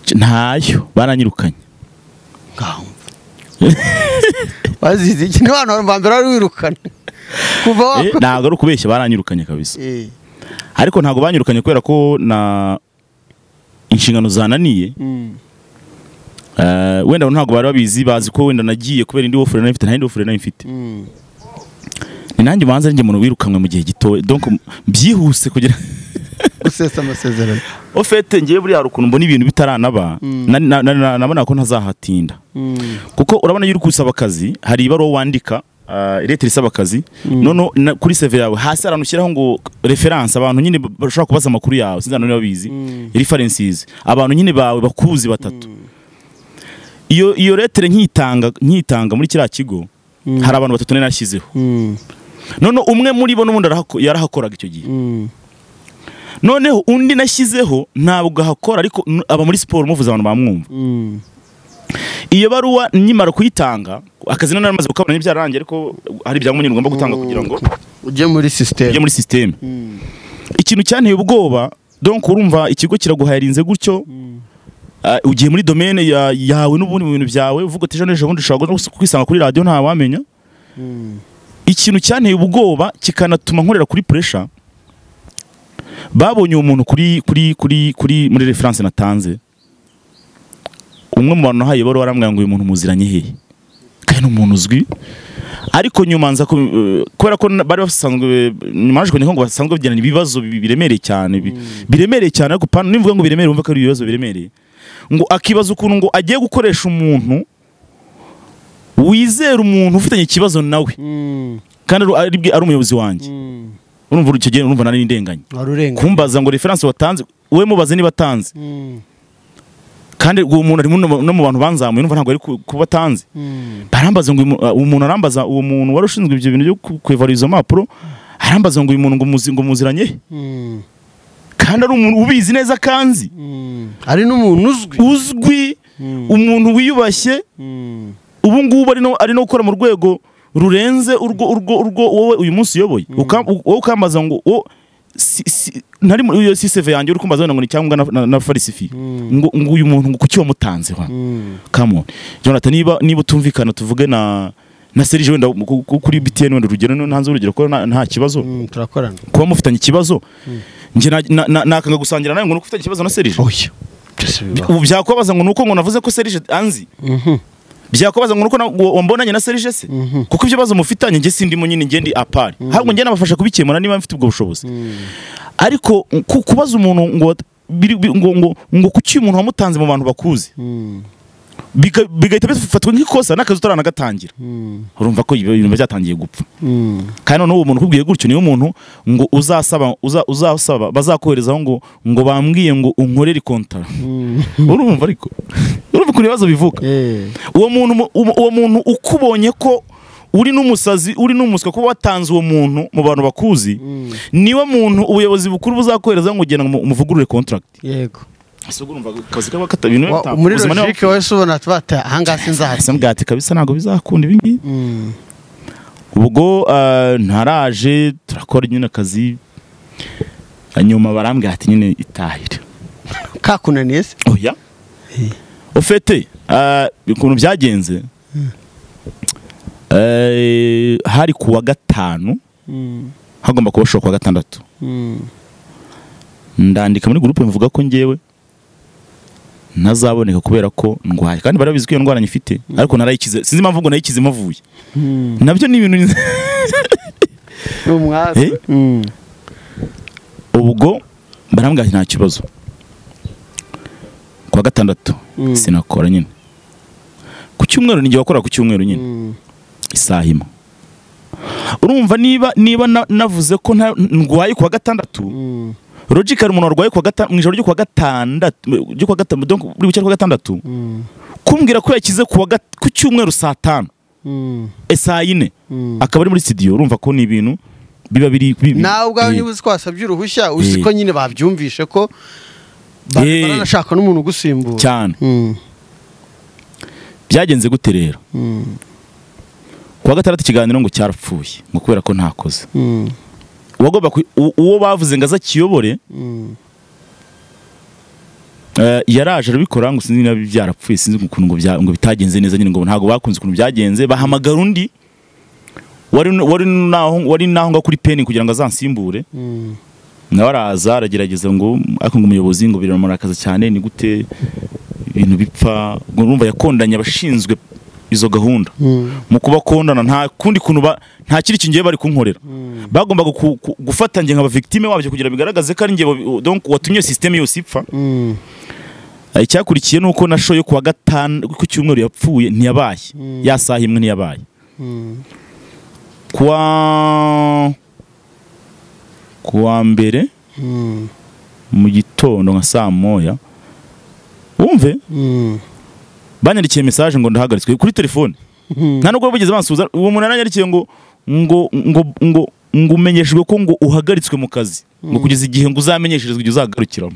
C- ntayo baranyirukanye ngaho wazize iki ni abantu ba mbere wari wirukana kuva Eh, wakwe ntabwo ari ukubeshya baranyirukanye kabisa Eh. ariko ntabwo banyirukanye kubera ko na inshingano zananiye Mm. Eh, wenda ntabwo bari babizi bazi ko wenda nagiye kubera indi wofure nari mfite nta yindi wofure nari mfite Mm. ni nanjye ubanza ari njye umuntu wirukanwe mu gihe gitoya donc byihuse kugira gusesa amasezerano ofete ngiye buriya hari ukuntu mbona ibintu bitaranaba Mm. na- na- na- na- nabona ko ntazahatinda Mm. kuko urabona iyo uri gusaba akazi hari ibaruwa wandika uh, iretera isaba akazi noneho na- kuri seve yawe hasi hari ahantu ushyiraho ngo referanse abantu nyine ba- bashobora kubaza amakuru yawe sinzi niba babizi Mm. referensizi abantu nyine bawe bakuzi batatu iyo iyo letere nkitanga nkitanga muri kiriya kigo Mm. hari abantu batatu nari nashyizeho Mm. noneho umwe muri bo n'ubundi arahako- yarahakoraga icyo gihe Mm. noneho undi nashyizeho ntabwo ahakora ariko n- aba muri siporo muvuze abantu bamwumva Mm. iyo baruwa nyimara kuyitanga akazi nari namaze gukabona n'ibyararangiye ariko hari ibyangombwa nyine ugomba gutanga kugira ngo ujye muri ujye sisiteme muri sisiteme ikintu cyanteye ubwoba donc urumva ikigo kiraguhayarinze gutyo ah, ugiye muri domene ya- yawe n'ubundi mu bintu byawe uvuga ati ejo n'ejo bundi ushobora no kwisanga kuri radiyo ntawamenya ikintu cyanteye ubwoba kikanatuma nkorera kuri puresha babonye uwo muntu kuri kuri kuri kuri muri referanse natanze umwe mu bantu nahaye bari warambwira ngo uyu muntu muziranye hehe kandi ni umuntu uzwi ariko nyuma nza ku- eh, kubera ko na- bari basanzwe nyuma yaje kunywa ngo basanzwe bagirana ibibazo bi- biremereye cyane bi- biremereye cyane ariko pana nivuga ngo biremereye wumva ko ari ibibazo biremereye ngo akibaza ukuntu ngo agiye gukoresha umuntu wizera umuntu ufitanye ikibazo nawe kandi ari- ari bwe- ari umuyobozi wanjye urumva icyo gihe urumva nari ndenganye wari urenga kumbaza ngo referanse watanze we mubaze niba atanze Mm. kandi uwo muntu arimo no- no mu bantu banzamuye urumva ntabwo ari ku- kuba atanze Mm. barambaza ngo uyu mu- uwo muntu arambaza uwo muntu wari ushinzwe ibyo bintu byo ku- kwevara izo mpapuro arambaza ngo uyu muntu ngo muzi- ngo muziranye he? Mm. kandi ari umuntu ubizi neza kanzi Mm. ari n'umuntu uzwi uzwi Mm. umuntu wiyubashye Mm. ubu ngubu ari no- ari no gukora mu rwego rurenze urwo urwo urwo wowe uyu munsi uyoboye Uka- u- wowe ukambaza ngo wo si- si- nari muri iyo siseve yanjye uri kumbaza wenda ngo ni cyangwa na, na, na farisifi ngo, ngo uyu muntu ngo kuki wamutanze wa Mm. come on Jonathan niba niba utumvikana tuvuge na na Serge wenda ku- ku- kuri BTN wenda urugero no hanze urugero ko nta nta kibazo Mm. turakorana kuba mufitanye ikibazo nje na- na- na- nakanga gusangira nawe ngo ufitanye ikibazo na Serge oya byose bibaho ubu byakubabaza ngo nuko ngo navuze ko Serge anzi Mhm. byakubaza ngo nuko na- ngo wambonanye na Serge se Mhm. kuko ibibazo mufitanye njye sindimo nyine njye ndi apari ahubwo njye nabafasha kubikemura niba mfite ubwo bushobozi Mm. ariko ku- kubaza umuntu ngo biri- bi- ngo ngo ngo kuki umuntu wamutanze mu bantu bakuzi Mm. bika- bigahita bifatwa nk'ikosa n'akazi utaranagatangira urumva ko ibyo bintu biba byatangiye gupfa kandi noneho uwo muntu ukubwiye gutyo niwe muntu ngo uzasaba uza- uzasaba bazakoherezaho ngo ngo bambwiye ngo unkorere kontara urumva ariko urumva ukuntu ibibazo bivuka uwo muntu mu- uwo- uwo muntu ukubonye ko uri n'umusazi uri n'umuswa kuba watanze uwo muntu mu bantu bakuzi niwe muntu ubuyobozi bukuru buzakoherezaho ngo genda mu- umuvugurure contract yego ese urumva akazi kaba katabintu Wa- muri logike wese ubona tuba ati ahangaha sinzahazi bwati kabisa ntabwo bizakunda ibi ngibi ubwo ah, ntaraje turakora nyine akazi nyuma barambwira ati nyine itahire kakunaniye se oya ufite ah, ukuntu byagenze eh, hari ku wa gatanu hagomba kuba shoka wa gatandatu ndandika muri gurupe mvuga ko ngewe ntazaboneka kubera ko ndwaye kandi bari babizi ko iyo ndwara nyifite ariko narayikize sinzi impamvu ngo nayikize mavuye nabyo ni ibintu nize- ni umwaza Eh? ubwo barambwira ati nta kibazo ku wa gatandatu Mm. sinakora nyine ku cyumweru ni igihe wakora ku cyumweru nyine isaha imwe urumva niba niba na- navuze ko nta- ndwaye ku wa gatandatu logically umuntu warwaye ku wa gata- mu ijoro ryo ku wa gatandatu ryo ku wa gatanu donc buri bucyari ku wa gatandatu kumbwira ko yakize ku wa gat- ku cyumweru saa tanu eh, saa yine akaba ari muri studio urumva ko ni ibintu biba biri bi- nawe ubwawe eh, niba uzi ko wasabye uruhushya uzi Eh. ko nyine babyumvishe ko ba- Eh. baranashaka n'umuntu ugusimbura cyane Mm. byagenze gute rero Mm. ku wa gatandatu ikiganiro ngo cyarapfuye ngo kubera ko ntakoze Mm. uwagomba ku- u- uwo bavuze ngo azakiyobore Mm. Eh, yaraje arabikora ngo sinzi niba byarapfuye sinzi ukuntu ngo bya- ngo bitagenze neza nyine ngo ntabwo bakunze ukuntu byagenze bahamagara undi wari n- wari naho wari naho ngaho kuri peni kugira ngo azansimbure Mm. nawe araza aragerageza ngo ariko ngo umuyobozi ngo biramurakaza cyane ni gute ibintu bipfa ngo urumva yakondanye abashinzwe izo gahunda Mm. mu kubakondana nta kundi kuntu ba- nta kindi kingiye bari kunkorera bagombaga ku- ku- gufata njye nkaba victime wabyo kugira bigaragaze ko ari njye wa- donc watumye systeme yose ipfa Mm. icyakurikiye ni uko na show yo ku wa gatanu ku cyumweru yapfuye ntiyabaye ya saha imwe ntiyabaye Mm. ku wa ku wa mbere Mm. mu gitondo nka saa moya wumve Mm. banyandikiye message ngo ndahagaritswe kuri telefone Mm. nta nubwo bigeze bansuhuza uwo muntu yaranyarikiye ngo ngo ngo ngo ngo umenyeshejwe ko ngo uhagaritswe mu kazi ngo kugeza igihe ngo uzamenyesherezwe igihe uzagarukiramo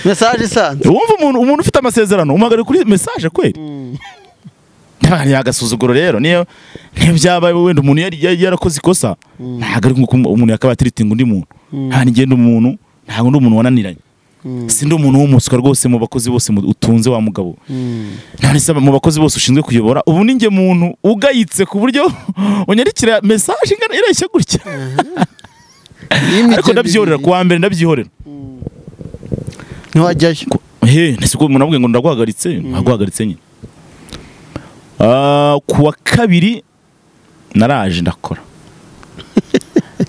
mesaje isanzwe wumva umuntu umuntu ufite amasezerano umuhagarika kuri message kweli Mm. ntabwo yagasuzuguro rero niyo niyo byaba wenda umuntu yari yari yarakoze ikosa ntabwo ari nk'uko umuntu yakabaye atiritinga undi muntu nta nigenda umuntu ntabwo ndi umuntu wananiranye Mm. si ndi umuntu w'umuswa rwose mu bakozi bose mu- utunze wa mugabo Mm. none se mu bakozi bose ushinzwe kuyobora ubu ni njye muntu ugayitse ku buryo unyarikira mesaje ingana ireshya gutya Y'imijyi ariko ndabyiyorera ibiri. ku wa mbere ndabyihorera ntiwajyayo he ntese ko umuntu avuga ngo ndaguhagaritse ntaguhagaritse nyine Ah, ku wa kabiri naraje ndakora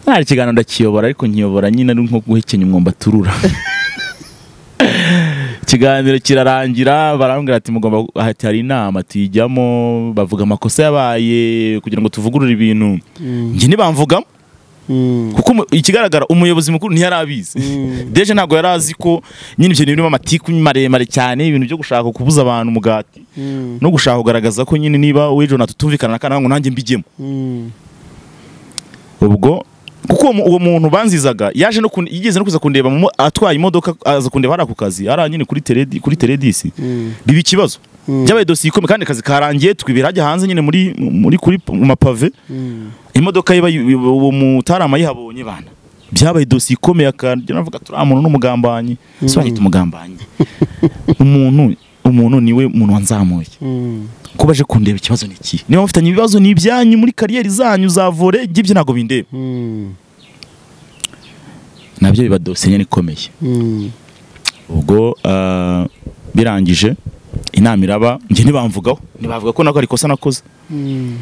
nari ikiganiro ndakiyobora ariko nkiyobora nyine ari nko guhekenya umwomba turura ikiganiro kirarangira barambwira ati mugomba ati hari inama tuyijyamo bavuga amakosa yabaye kugira ngo tuvugurure ibintu njye ntibamvugamo Mm. kuko umu- ikigaragara umuyobozi mukuru ntiyarabizi Mm. deje ntabwo yari azi ko nyine ibyo bintu birimo amatiku maremare cyane ibintu byo gushaka kubuza abantu umugati Mm. no gushaka kugaragaza ko nyine niba wowe jona tutumvikana na kanaka ngo nanjye mbijyemo Mm. ubwo kuko uwo mu- uwo muntu banzizaga yaje no kun- yigeze no kuza kundeba mu mo- atwaye imodoka aza kundeba hari ako kazi ari aha nyine kuri teredi kuri teredisi Mm. biba ikibazo Mm. byabaye dosiye ikomeye kandi akazi karangiye twibira hajya hanze nyine muri muri kuri mu mapave Mm. imodoka ye bayi- uwo mutarama yihabonye bana byabaye dosiye ikomeye akajya navuga ati uriya muntu n'umugambanyi si wahita umugambanyi umuntu umuntu niwe muntu wanzamuye Mm. kuba aje kundeba ikibazo ni iki niba mufitanye ibibazo ni ibyanyu muri kariyeri zanyu za vore iby'ibyo ntabwo bindeba Mm. nabyo biba dosiye nyine ikomeye Mm. ubwo ah, birangije inama iraba njye ntibamvugaho ntibavuga ko nako ari ikosa nakoze Mm.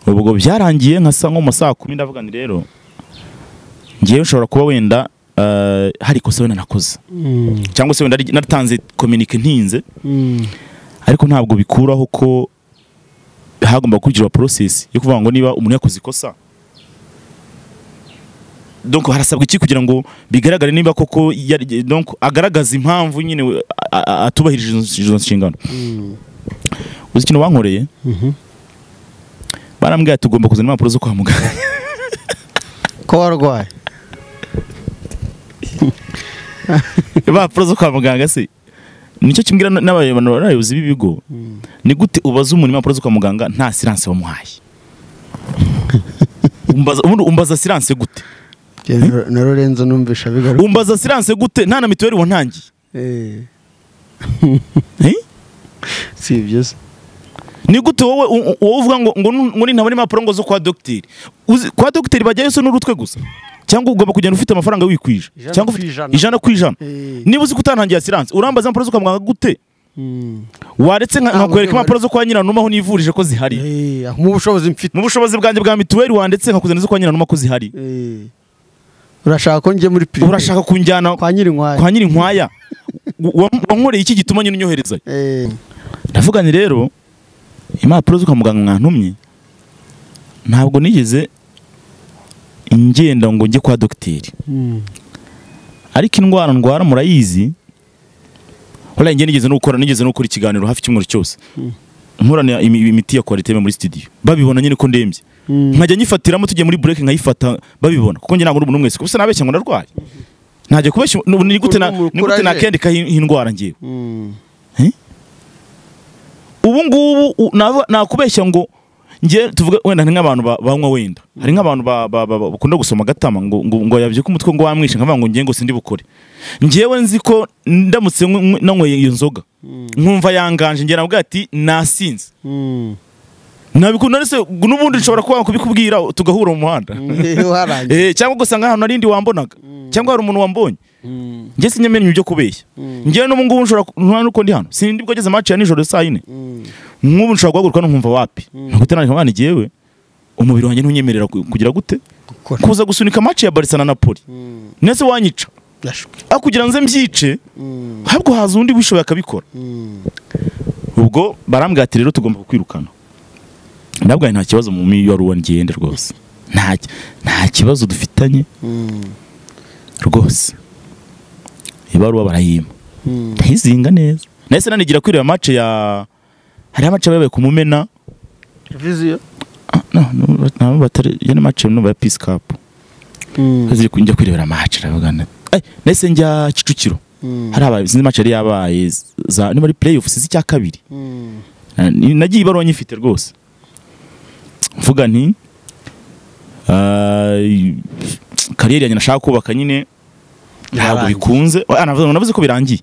ubwo byarangiye nka saa nko mu masaha kumi ndavuga ni rero ngewe nshobora kuba wenda ah, hari ikosa wenda nakoze Mm. cyangwa se wenda ari- natanze kominike ntinze Mm. ariko ntabwo bikuraho ko hagomba gukurikizwa porosesi yo kuvuga ngo niba umuntu yakoze ikosa donc harasabwa iki kugira ngo bigaragare niba koko yari- donc agaragaza impamvu nyine we- a- a- atubahirije izo- izo nshingano uzi ikintu bankoreye barambwira ati ugomba kuzana impapuro zo kwa muganga ko warwaye impapuro zo kwa muganga se nicyo kimbwira n- n'abayobozi n'abayobozi b'ibigo ni gute ubaza umuntu impapuro zo kwa muganga nta siranse wamuhaye umbaza ubundi umbaza siranse gute Jye na- na lorenzo numvisha bigaruka umbaza siranse gute nta na mituweli wantangiye Eh, Eh? si ibyo se ni gute wowe u- u- wowe uvuga ngo ngo nu- ngo ntabona impapuro ngo zo kwa dogiteri Uzi- kwa dogiteri bajyayo se n'urutwe gusa cyangwa ugomba kugenda ufite amafaranga wikwije Ijana cyangwa ku ufite- ijana. ijana ku ijana Eh. niba uzi ko utantangira siranse urambaza impapuro zo kwa muganga gute Mm. waretse nka- Ah, nkakwereka mu rwego impapuro zo kwa nyiranuma aho nivurije ko zihari Eh, mu bushobozi mfite mu bushobozi bwanjye bwa mituweli wanditse nkakuzana izo kwa nyiranuma ko zihari Eh. urashaka ko njye muri pirime urashaka kunjyana kwa nyirinkwaya kwa nyirinkwaya Wa- wankoreye iki gituma nyine unyoherezayo Eh, ndavuga ni rero impapuro zo kwa muganga mwantumye ntabwo nigeze ngenda ngo njye kwa dogiteri mm. ariko indwara ndwara murayizi waraye njye nigeze no gukora nigeze no gukora ikiganiro hafi icyumweru cyose nkorana imi- imiti ya kwariteme muri studio babibona nyine ko ndembye Mm. nkajya nyifatiramo tugiye muri break nkayifata babibona kuko njye ntabwo ari umuntu mwese kuko sinabeshya ngo ndarwaye ntajya kubeshya ni ni gute na- ni gute nakendika iyi ndwara ngewe Mm. ubu ngubu u- nava- nakubeshya ngo nge tuvuge wenda hari nk'abantu ba- banywa wenda hari nk'abantu ba- ba- ba- ba- bakunda gusoma agatama ngo ngo ngo yabye ko umutwe ngo wamwishe nkavuga ngo ngiye ngo sindi bukore ngewe nzi ko ndamutse nywe- nywe- nanyweye iyo nzoga nkumva yanganje ngira nabwo ati nasinze Mm. nabikunda ndetse n'ubundi nshobora kuba kubikubwira tugahura mu muhanda Eh, warangiye Eh, cyangwa ugasanga ahantu hari indi wambonaga cyangwa hari umuntu wambonye Mm. njye sinyamenya ibyo kubeshya Mm. ngewe n'ubu ngubu nshobora ku- nta n'uko ndi hano sindi bwageze match ya nijoro saa yine Mm. nk'ubu nshobora guhaguruka nkumva wapi nkuta nandika mwana ngewe umubiri wanjye ntunyemerera ku- kugira gute Gukora. kuza gusunika match ya Barca na Napoli Mm. nese wanyica Yashuka. aho kugira nze mbyice Mm. ahubwo haza undi wishoboye akabikora Mm. ubwo barambwira ati rero tugomba kukwirukana ndabwaye nta kibazo mu miyoborere ngende rwose nta nta kibazo dufitanye Mm. rwose ibaruwa barayima Mm. ndayizinga neza nahise nanigira kuri iyo match ya hariho amace babaye ku mumena Viziyo. no, no, nabo batari iyo ni match numva ya peace cup Mm. ziri kujya kwirebera match ndavuga nti "Ay, nahise njya Kicukiro Mm. hari abaye sinzi match yari yabaye za ni muri playoffs z'icya kabiri Mm. Na- ni- nagiye ibaruwa nyifite rwose mvuga nti "Ay, kariyeri yanjye nashaka kubaka nyine ntabwo Yarangiye. bikunze Ah, navuze- navuze ko birangiye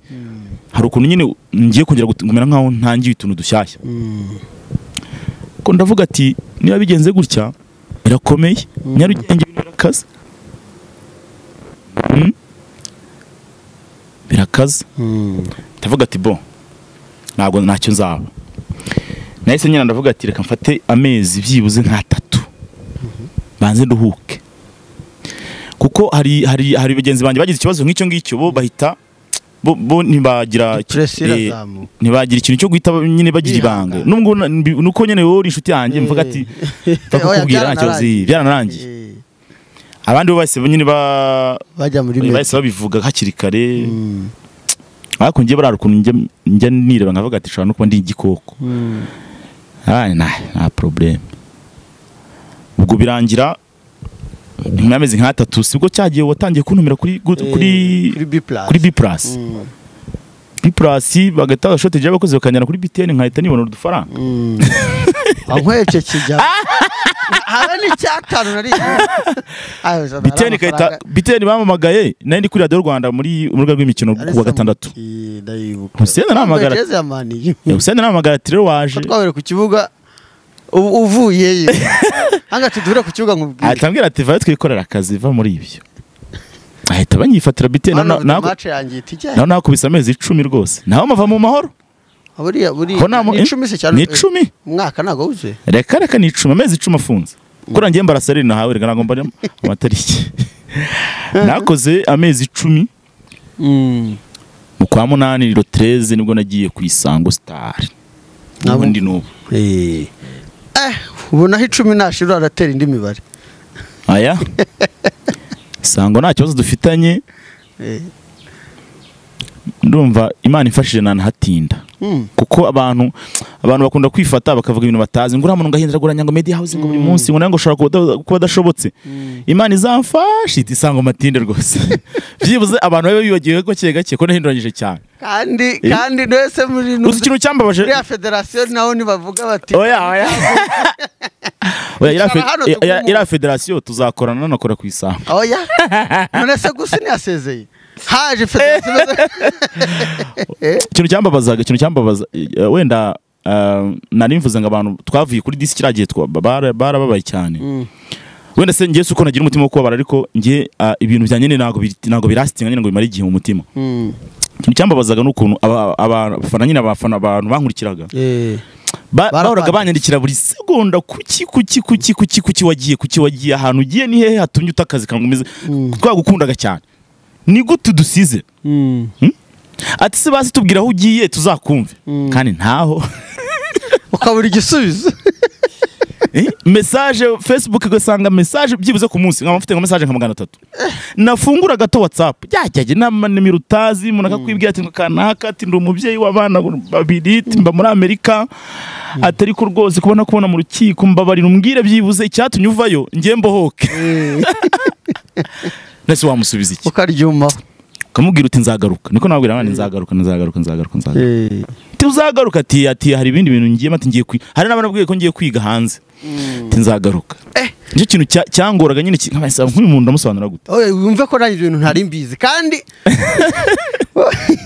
hari ukuntu nyine ngiye kongera gut- kumera nkaho ntangiye utuntu dushyashya Mm. ko ndavuga ati niba bigenze gutya birakomeye nyarugenge birakaze Mm? birakaze Mm. ndavuga ati bo ntabwo ntacyo nzaba nahise nyine ndavuga ati reka mfate amezi byibuze nk'atatu banze nduhuke kuko hari hari hari bagenzi banjye bagize ikibazo nk'icyo ngicyo bo bahita bo, bo ntibagira Press eh, irazamuka. ntibagira ikintu cyo guhita ba- nyine bagira Bihangana. ibanga nubwo na- mbi- nuko nyine wowe uri inshuti yanjye mvuga ati Oya, bakakubwira nta kibazo byaranarangiye. byaranarangiye Eh, abandi bo bahise nyine ba bajya muri bahise meddy. babivuga hakiri kare Mm. ariko ngiye barara ukuntu njya- njya nireba nkavuga ati nshobora no kuba ndi igikoko Mm. Ah, nta nta probleme ubwo birangira nyuma y'amezi nk'atatu sibwo cyagiye watangiye kuntumira kuri good- Eh, kuri kuri B plus. kuri B plus Mm. B plus bagahita bashoteje abakozi bakanjyana kuri BTN nkahita nibonera udufaranga Mm. wankwebye kijya habe n'icyatanu nariye BTN ikahita BTN bampamagaye nari ndi kuri radiyo Rwanda muri mu rubuga rw'imikino kuwa gatandatu ndayibuka Hussein arahamagara. Jeze yamaniye usenda nahamagara ati rero waje twabere ku kibuga ubu- uvuyeyo hanga tudure ku kibuga nkubwire ahita ambwira ati vayo twikorera akazi va muri ibyo ahita banyifatira BTN One na- of the na- match yanjye ihita ijyayo. naho nakubise amezi icumi rwose naho mava mu mahoro buriya buriya Ko nta mu- ni icumi se cyane ni icumi umwaka ntabwo wuzuye reka reka ni icumi amezi icumi afunze kuri ngiye mbarasarire nahawe reka ntabwo mbarimo amatariki nakoze amezi icumi mu kwa munani riro tereze nibwo nagiye ku isango sitari ubu ndi n'ubu eh ubonaho icumi nashira aratera indi mibare aya isango nta kibazo dufitanye ndumva imana ifashije ntanahatinda Mm. kuko abantu abantu bakunda kwifata bakavuga ibintu batazi ngo uramuntu ngahindura guranya ngo media house ngo buri munsi ngo nango ushobora kuba uda- kuba adashobotse imana izamfashe iti isango matinde rwose byibuze abantu babe bibagiwe gake gake ko nahinduranyije cyane kandi Eh. kandi mwese muri uzi ikintu cyambabaje muri ya federasiyo naho ntibavuga bati oya oya oya iriya Icara hano fe- tugume. iriya- iriya federasiyo tuzakorana nanakora ku isango oya none se gusa ntiyasezeye haje federasiyo imeze- ikintu cyambabazaga ikintu cyambabaza eh, wenda eh, nari mvuze ngo abantu twavuye kuri disi kiriya gihe twa- bara- barababaye cyane Mm. wenda se ngewe si uko nagira umutima wo kubabara ariko ngewe ah, ibintu byanjye ni ntabwo biri- ntabwo birasitinga nyine ngo bimare igihe mu mutima Mm. ikintu cyambabazaga n'ukuntu aba- aba- abafana nyine abafana abantu bankurikiraga Eh. Ba- Barapanze. bahoraga banyandikira buri segonda kuki kuki kuki kuki kuki wagiye kuki wagiye ahantu ugiye ni hehe hatumye uta akazi kangu umeze Mm. twagukundaga cyane ni gute dusize Mm. ati se basi tubwira aho ugiye tuzakumve Mm. kandi ntaho ukabura igisubizo Eh, message facebook ugasanga message byibuze ku munsi nkaba mfite nka message nka magana atatu nafungura gato whatsapp ryajyaje n'amanimero utazi umuntu akakwibwira ati ngo kanaka ati ndi umubyeyi w'abana babiri ati mba muri amerika ati ariko rwose kubona kubona mu rukiko mbabarira umbwire byibuze icyatumye uvayo njye mbohoke nese wamusubiza iki ukaryumaho ukamubwira uti nzagaruka niko nababwira abana nzagaruka nzagaruka nzagaruka nzagaruka Eh. ati uzagaruka ati ati hari ibindi bintu ngiye ati ngiye kwiga hari n'abanabwiye ko ngiye kwiga hanze ati nzagaruka Eh. nicyo kintu cya- cyangoraga nyine ki- nkabasaba nk'uyu muntu ndamusobanura gute Oye, wumve ko nanjye ibintu ntari mbizi kandi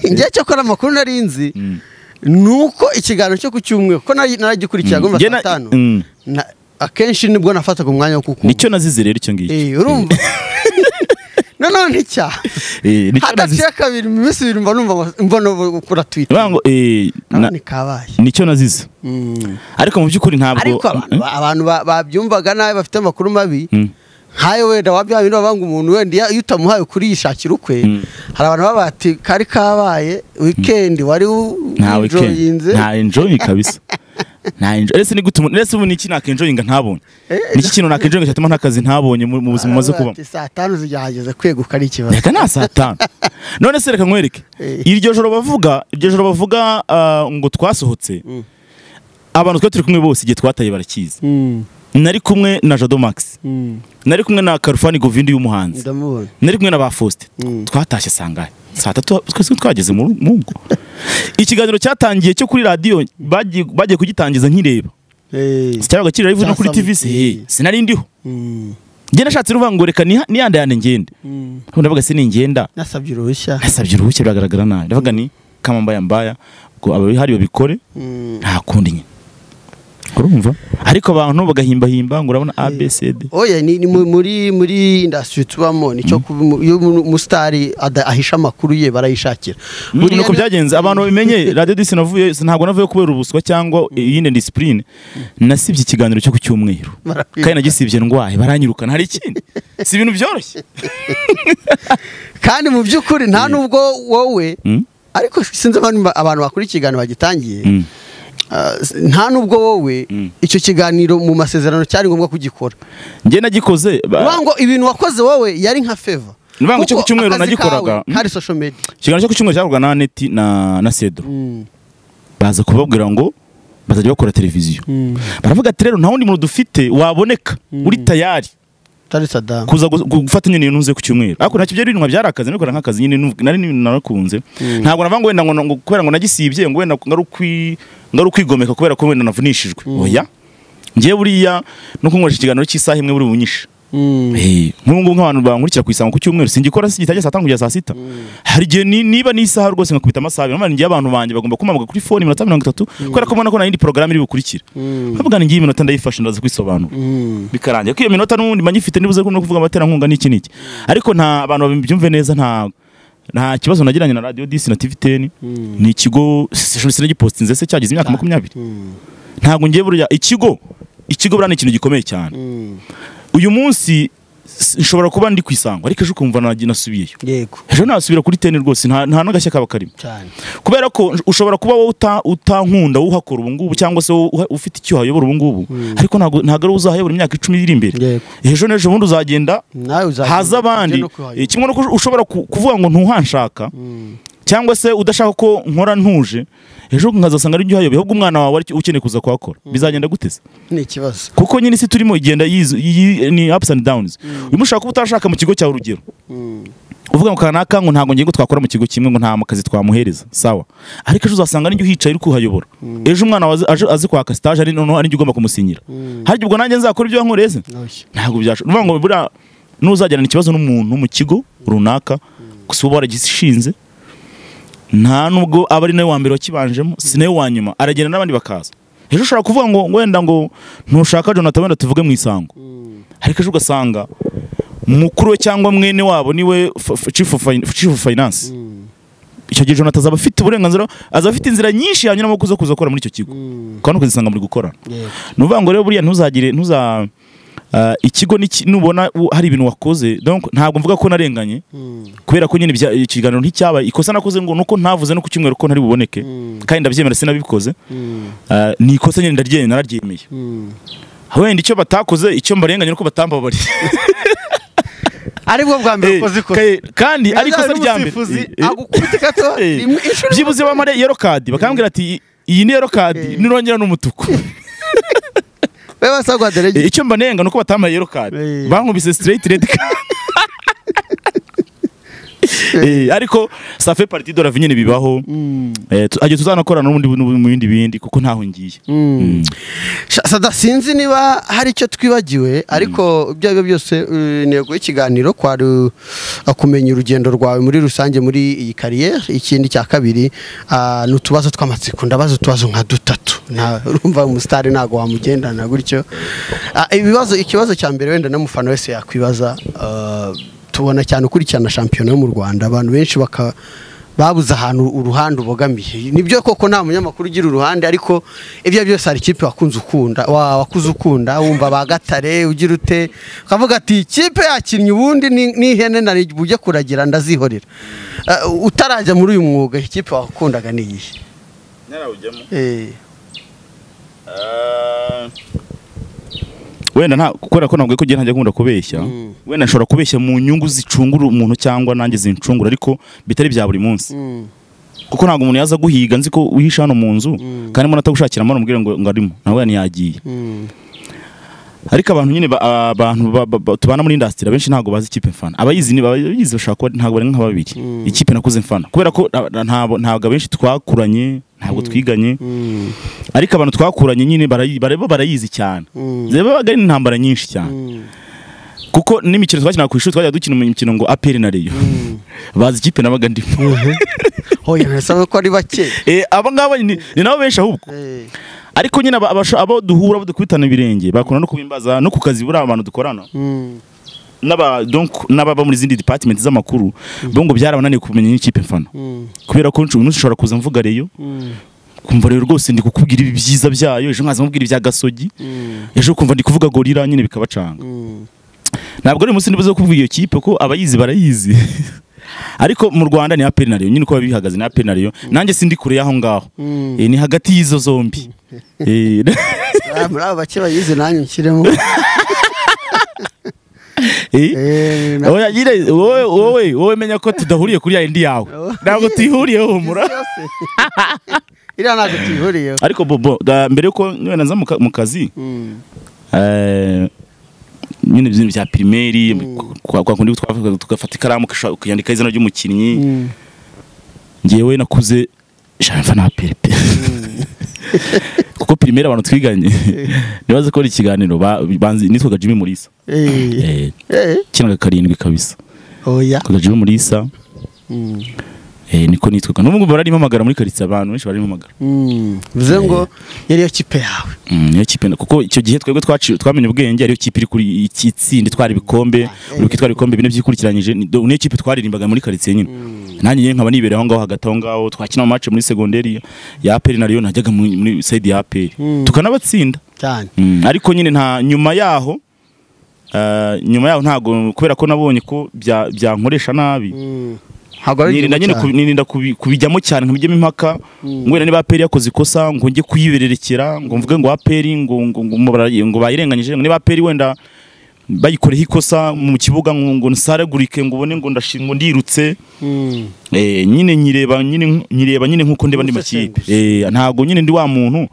njye cyakora amakuru nari nzi ni uko ikiganiro cyo ku cyumweru ko nari- naragikurikira agomba Njye saa na- tanu mm. na- akenshi nibwo nafataga umwanya wo kukumva nicyo nazize rero icyo ngicyo Eh, urumva noneho nticyaha Eh, nicyo nazize hadaciye kabiri mu minsi ibiri mba numva mbona ukora twita Bivuga ngo, eh, na- ni kabaye nicyo nazize Mm. ariko mu by'ukuri ntabwo ariko abantu- Eh? abantu ba- babyumvaga nabi bafite amakuru mabi Mm. nkayo wenda wabya bintu bavanga umuntu wenda iyo- iyo utamuhaye ukuri yishakira ukwe Mm. hari abantu baba bati kari kabaye weekend wari u- nta weekend ujoyinze." nta enjoying kabisa nta enjoying ese ni gute umuntu ese ubu ni iki nakenjoyinga ntabonye Eh, ni iki kintu nakenjoyinga cyatuma nta kazi ntabonye mu mu buzima Baravuga umaze kubamo bati, saa tanu zigihageze kweguka ari ikibazo reka nta saa tanu none se reka nkwereke Eh. iryo joro bavuga iryo joro bavuga ah, ngo twasohotse Mm. abantu twari turi kumwe bose igihe twataye barakizi Mm, nari kumwe na jado max mm, nari kumwe na karufani govindi y'umuhanzi ndamubona nari kumwe na ba faustin Mm. twatashye sangahe saa tatu twese twageze mu ru- mu ngo ikiganiro cyatangiye cyo kuri radiyo bagiye bagiye kugitangiza nkireba Eh, cyabaga kiri live no kuri Cyasabwe. tv se hey, sinari ndiho mm, njye nashatse ruvuga ngo reka niha- niyandayane ngende mm. ndavuga se ningenda nasabye uruhushya nasabye uruhushya biragaragara nabi ndavuga ni kamambaya mbaya ngo ababihari babikore Mm. nta kundi nyine urumva ariko abantu bagahimbahimba ngo urabona abcd oya ni ni mu- muri muri industry tubamo nicyo kuba umu- iyo umu- umusitari ada- ahisha amakuru ye barayishakira buriya Buriya uko byagenze abantu babimenye radiyo disi navuye ntabwo navuye kubera ubuswa cyangwa iyindi disipurine nasibye ikiganiro cyo ku cyumweru Barakwibuka. kandi nagisibye ndwaye baranyirukana hari ikindi si ibintu byoroshye kandi mu by'ukuri nta nubwo wowe Mm. ariko sinzi abantu ba- abantu bakora ikiganiro bagitangiye Mm. ah, s- nta nubwo wowe icyo kiganiro mu masezerano cyari ngombwa kugikora njye nagikoze ba- uvuga ngo ibintu wakoze wowe yari nka feva Ni ukuvuga ngo icyo Kuko ku cyumweru akazi nagikoraga. kawe kari social media ikiganiro cyo ku cyumweru cyakorwaga na aneti na na cedro Mm, baza kubabwira ngo bazajya bakora televiziyo mm. baravuga ati rero nta wundi muntu dufite waboneka uri tayari Tari Saddam kuza gu- gu- gufata nyine nuze ku cyumweru ariko ntacyo byari bintu byari akazi nabikora nk'akazi nyine nu- nari ni- narakunze ntabwo navuga ngo wenda ngo- ngo kubera ngo nagisibye ngo wenda ngari ukwi- ngari ukwigomeka kubera ko wenda navunishijwe oya ngewe buriya no kunkoresha ikiganiro cy'isaha imwe buri bunyishe Mm, Eh, nk'ubu ngubu nk'abantu bankurikira ku isango ku cyumweru singikora gitangiye saa tanu kugeza saa sita hari igihe ni- niba ni isaha rwose nkakubita amasaha abiri ngiye abantu banjye bagomba kumpamagara kuri fone iminota mirongo itatu kubera ko mbona ko nta yindi porogaramu iri bukurikire Mm. bavuga ngo ngiyi iminota ndayifashe ndaza kwisobanura mm. bikarangira ko iyo minota n'ubundi mba nyifite nibuze ko no kuvuga amaterankunga n'iki n'iki ariko nta abantu babyumve neza nta nta kibazo nagiranye na radiyo disi na tivi teni ni ikigo sinagipositinze se cyagize imyaka makumyabiri ntabwo ngiye buriya ikigo ikigo buriya ni ikintu gikomeye cyane uyu munsi s- nshobora kuba ndi ku isango ariko ejo ukumva nagiye nasubiyeyo yego ejo nasubira kuri teni rwose nta nta n'agashya kaba karimo cyane kubera ko nsh- ushobora kuba wowe uta- utankunda uhakora ubu ngubu cyangwa se wowe uha- ufite icyo hayobora ubu ngubu ariko ntabwo ntabwo ari wowe uzahayobora imyaka icumi iri imbere Yego. ejo n'ejo bundi uzagenda nawe uzagenda haza abandi ujye no Eh, kuhayobora. kimwe nuko ushobora ku- kuvuga ngo ntuhanshaka cyangwa se udashaka ko nkora ntuje ejo nkazasanga ari uhayoboye ahubwo umwana wawe ari cyo ukeneye kuza kuhakora bizagenda guteze ni ikibazo kuko nyine isi turimo igenda yiz- yi- ni ups and downs uyu mushaka kuba utashaka mu kigo cyawe urugero uvuga ngo kanaka ngo ntabwo ngiye ngo twakora mu kigo kimwe ngo nta kazi twamuhereza sawa ariko ejo uzasanga nijya uhicaye uri kuhayobora ejo umwana wawe azi- aje- azi kwaka stage ari noneho ari njye ugomba kumusinyira harya ubwo nanjye nzakora ibyo wankoreze ntoshye ntabwo byashoboka ni ukuvuga ngo buriya n'uzagirana ikibazo n'umuntu mu kigo runaka gusa uba waragishinze nta nubwo aba ari nawe wa mbere wakibanjemo si nawe wa nyuma aragenda n'abandi bakaza ejo ushobora kuvuga ngo wenda ngo ntushaka jonathan wenda tuvuge mu isango ariko ejo ugasanga mukuru we cyangwa mwene wabo niwe f- f- chief of fin- chief of finance icyo gihe jonathan azaba afite uburenganzira azaba afite inzira nyinshi yanyuramo kuza kuza gukora muri icyo kigo ukaba no kuzisanga muri gukorana yego ni ukuvuga ngo rero buriya ntuzagire ntuza ah, ikigo n'iki- nubona u- hari ibintu wakoze donc ntabwo mvuga ko narenganye kubera ko nyine ibya- ikiganiro nticyabaye ikosa nakoze ngo nuko ntavuze no ku cyumweru ko ntari buboneke kandi ndabyemera sinabikoze Ah, ni ikosa nyine ndaryemeye nararyemeye wenda icyo batakoze icyo mbarenganye nuko batambabariye ari bwo bwa mbere ukoze ikosa Eh, kandi ari ikosa rya mbere Eh, eh. agukubite gato Eh, rimwe inshuro imwe. byibuze bamare yero kadi bakambwira ati iyi ni yero kadi Eh. nirongera n'umutuku we basabwa dore Eh, icyo mbanenga nuko batambaye yero kadi Eh. bankubise straight red card Eh, ariko ça fait partie de la vie nyine bibaho Eh, tu- ajya tuzanakorana n'ubundi n'ubu- mu bindi bindi kuko ntaho ngiye sada sinzi niba hari icyo twibagiwe ariko ibyo ari byo byose eh, intego y'ikiganiro kwari uh, kumenya urugendo rwawe muri rusange muri iyi kariyeri ikindi cya kabiri ah, ni utubazo tw'amatsiko ndabaza utubazo nka dutatu Nta- urumva umusitari ntabwo wamugendana gutyo Ah, ibibazo ikibazo cya mbere wenda n'umufana wese yakwibaza ah, tubona cyane ukurikirana shampiyona yo mu rwanda abantu benshi baka babuze ahantu uruhande ubogamiye nibyo koko nta munyamakuru ugira uruhande ariko ibyo ari byo byose hari ikipe wakunze ukunda wa- wakuze ukunda wumva ba gatare ugira ute ukavuga ati ikipe yakinnye ubundi ni- n'ihene nari bujye kuragira ndazihorera Eh, utarajya muri uyu mwuga ikipe wakundaga ni iyihe Eh, wenda nta kubera ko ntabwo kugira ntajya nkunda kubeshya wenda nshobora kubeshya mu nyungu zicungura umuntu cyangwa nanjye zincungura ariko bitari bya buri munsi mm, kuko ntabwo umuntu yaza guhiga nzi ko wihisha hano mu nzu kandi mbona atagushakiramo namubwira ngo ngo arimo nawe ntiyagiye mm, ariko abantu nyine ba- abantu ba- ba- ba- tubana muri indasitiri abenshi ntabwo bazi ikipe mfana abayizi ni abayizi bashobora kuba ntabwo bari nka babiri ikipe nakuze mfana kubera ko na- na- ntabwo ntabwo abenshi twakuranye ntabwo twiganye mm, ariko abantu twakuranye nyine barayi- bareba barayizi cyane mm, zibaga ari intambara nyinshi cyane mm, kuko n'imikino twakinaga ku ishuri twajya dukina imikino ngo aperi na reyo mm. bazi ikipe nabaga ndimo Oya, birasaba ko ari bake Eh, aba ngaba ni ni nabo benshi ahubwo Eh, ariko nyine aba- abasha- abo duhura abo dukubitana ibirenge bakunda no kubimbaza no ku kazi buriya abantu dukorana mm, n'aba donc n'ababa muri zindi department z'amakuru bo ngo byarabananiye kumenya n'ikipe mfana mm, kubera ko umuntu ushobora kuza mvuga reyo mm, kumva rero rwose ndi kukubwira ibi byiza byayo ejo nkaza mubwira ibya gasogi mm, ejo kumva ndi kuvuga gorira nyine bikabacanga mm, ntabwo ari umunsi ndibuze kuvuga iyo kipe ko abayizi barayizi ariko mu Rwanda ni aperi na reyo nyine uko bihagaze ni aperi na reyo nanjye sindi kure y'aho ngaho mm. Eh, ni hagati y'izo zombi Eh, Ah, muri abo bake bayizi nanjye nshyiremo eh. Eh, na- Oya nyine wowe wowe wowe menya ko tudahuriye kuri ya yindi yawe ntabwo tuyihuriyeho humura iriya ntabwo tuyihuriyeho ariko bobo da- mbere yuko niba naza mu ka- mu kazi Mm, eh, nyine ibintu bya pirimeri kwa kwa kundi twavuga tugafata ikaramu ukisha- ukiyandika izina ry'umukinnyi mm, ngewe nakuze shamfa na piripe kuko pirimeri abantu twiganye nibaze ko ari ikiganiro ba- banzi nitwaga Jimmy Mulisa eh, eh, eh, kinaga karindwi kabisa oya twaga Jimmy Mulisa Mm, eh, niko nitwaga n'ubwo bararimamagara muri karitsiye abantu benshi bararimamagara mm. bivuze ngo yariyo kipe yawe Mm, niyo kipe na- kuko icyo gihe twebwe twaci- twamenye ubwenge ariyo kipe iri kuri iki itsinda itwara ibikombe buri kitwara ibikombe bine byikurikiranyije ni- do- niyo kipe twaririmbaga muri karitsiye nyine nanjye nyine nkaba nibereye aho ngaho hagati aho ngaho twakina amace muri segonderi ya aperi na Rayon najyaga muri- muri side ya aperi Mm. tukanabatsinda cyane Mm, ariko nyine nta nyuma yaho Eh, nyuma yaho ntago kubera ko nabonye ko bya- byankoresha nabi ntabwo ari nirinda nyine igihugu kubi- cyane. nirinda kubi- kubijyamo cyane nkabijyamo impaka ngwenda niba aperi yakoze ikosa ngo njye kuyibererekera ngo mvuge ngo aperi ngo ngo ngo mubara- ngo bayirenganyije ngo niba aperi wenda bayikoreho ikosa mu kibuga ngo ngo nsaragurike ngo ubone ngo ndashi- ngo ndirutse Mm. Eh, nyine nyireba nyine nk- nyireba nyine nkuko ndeba andi makipe Eh, ntabwo nyine ndi wa muntu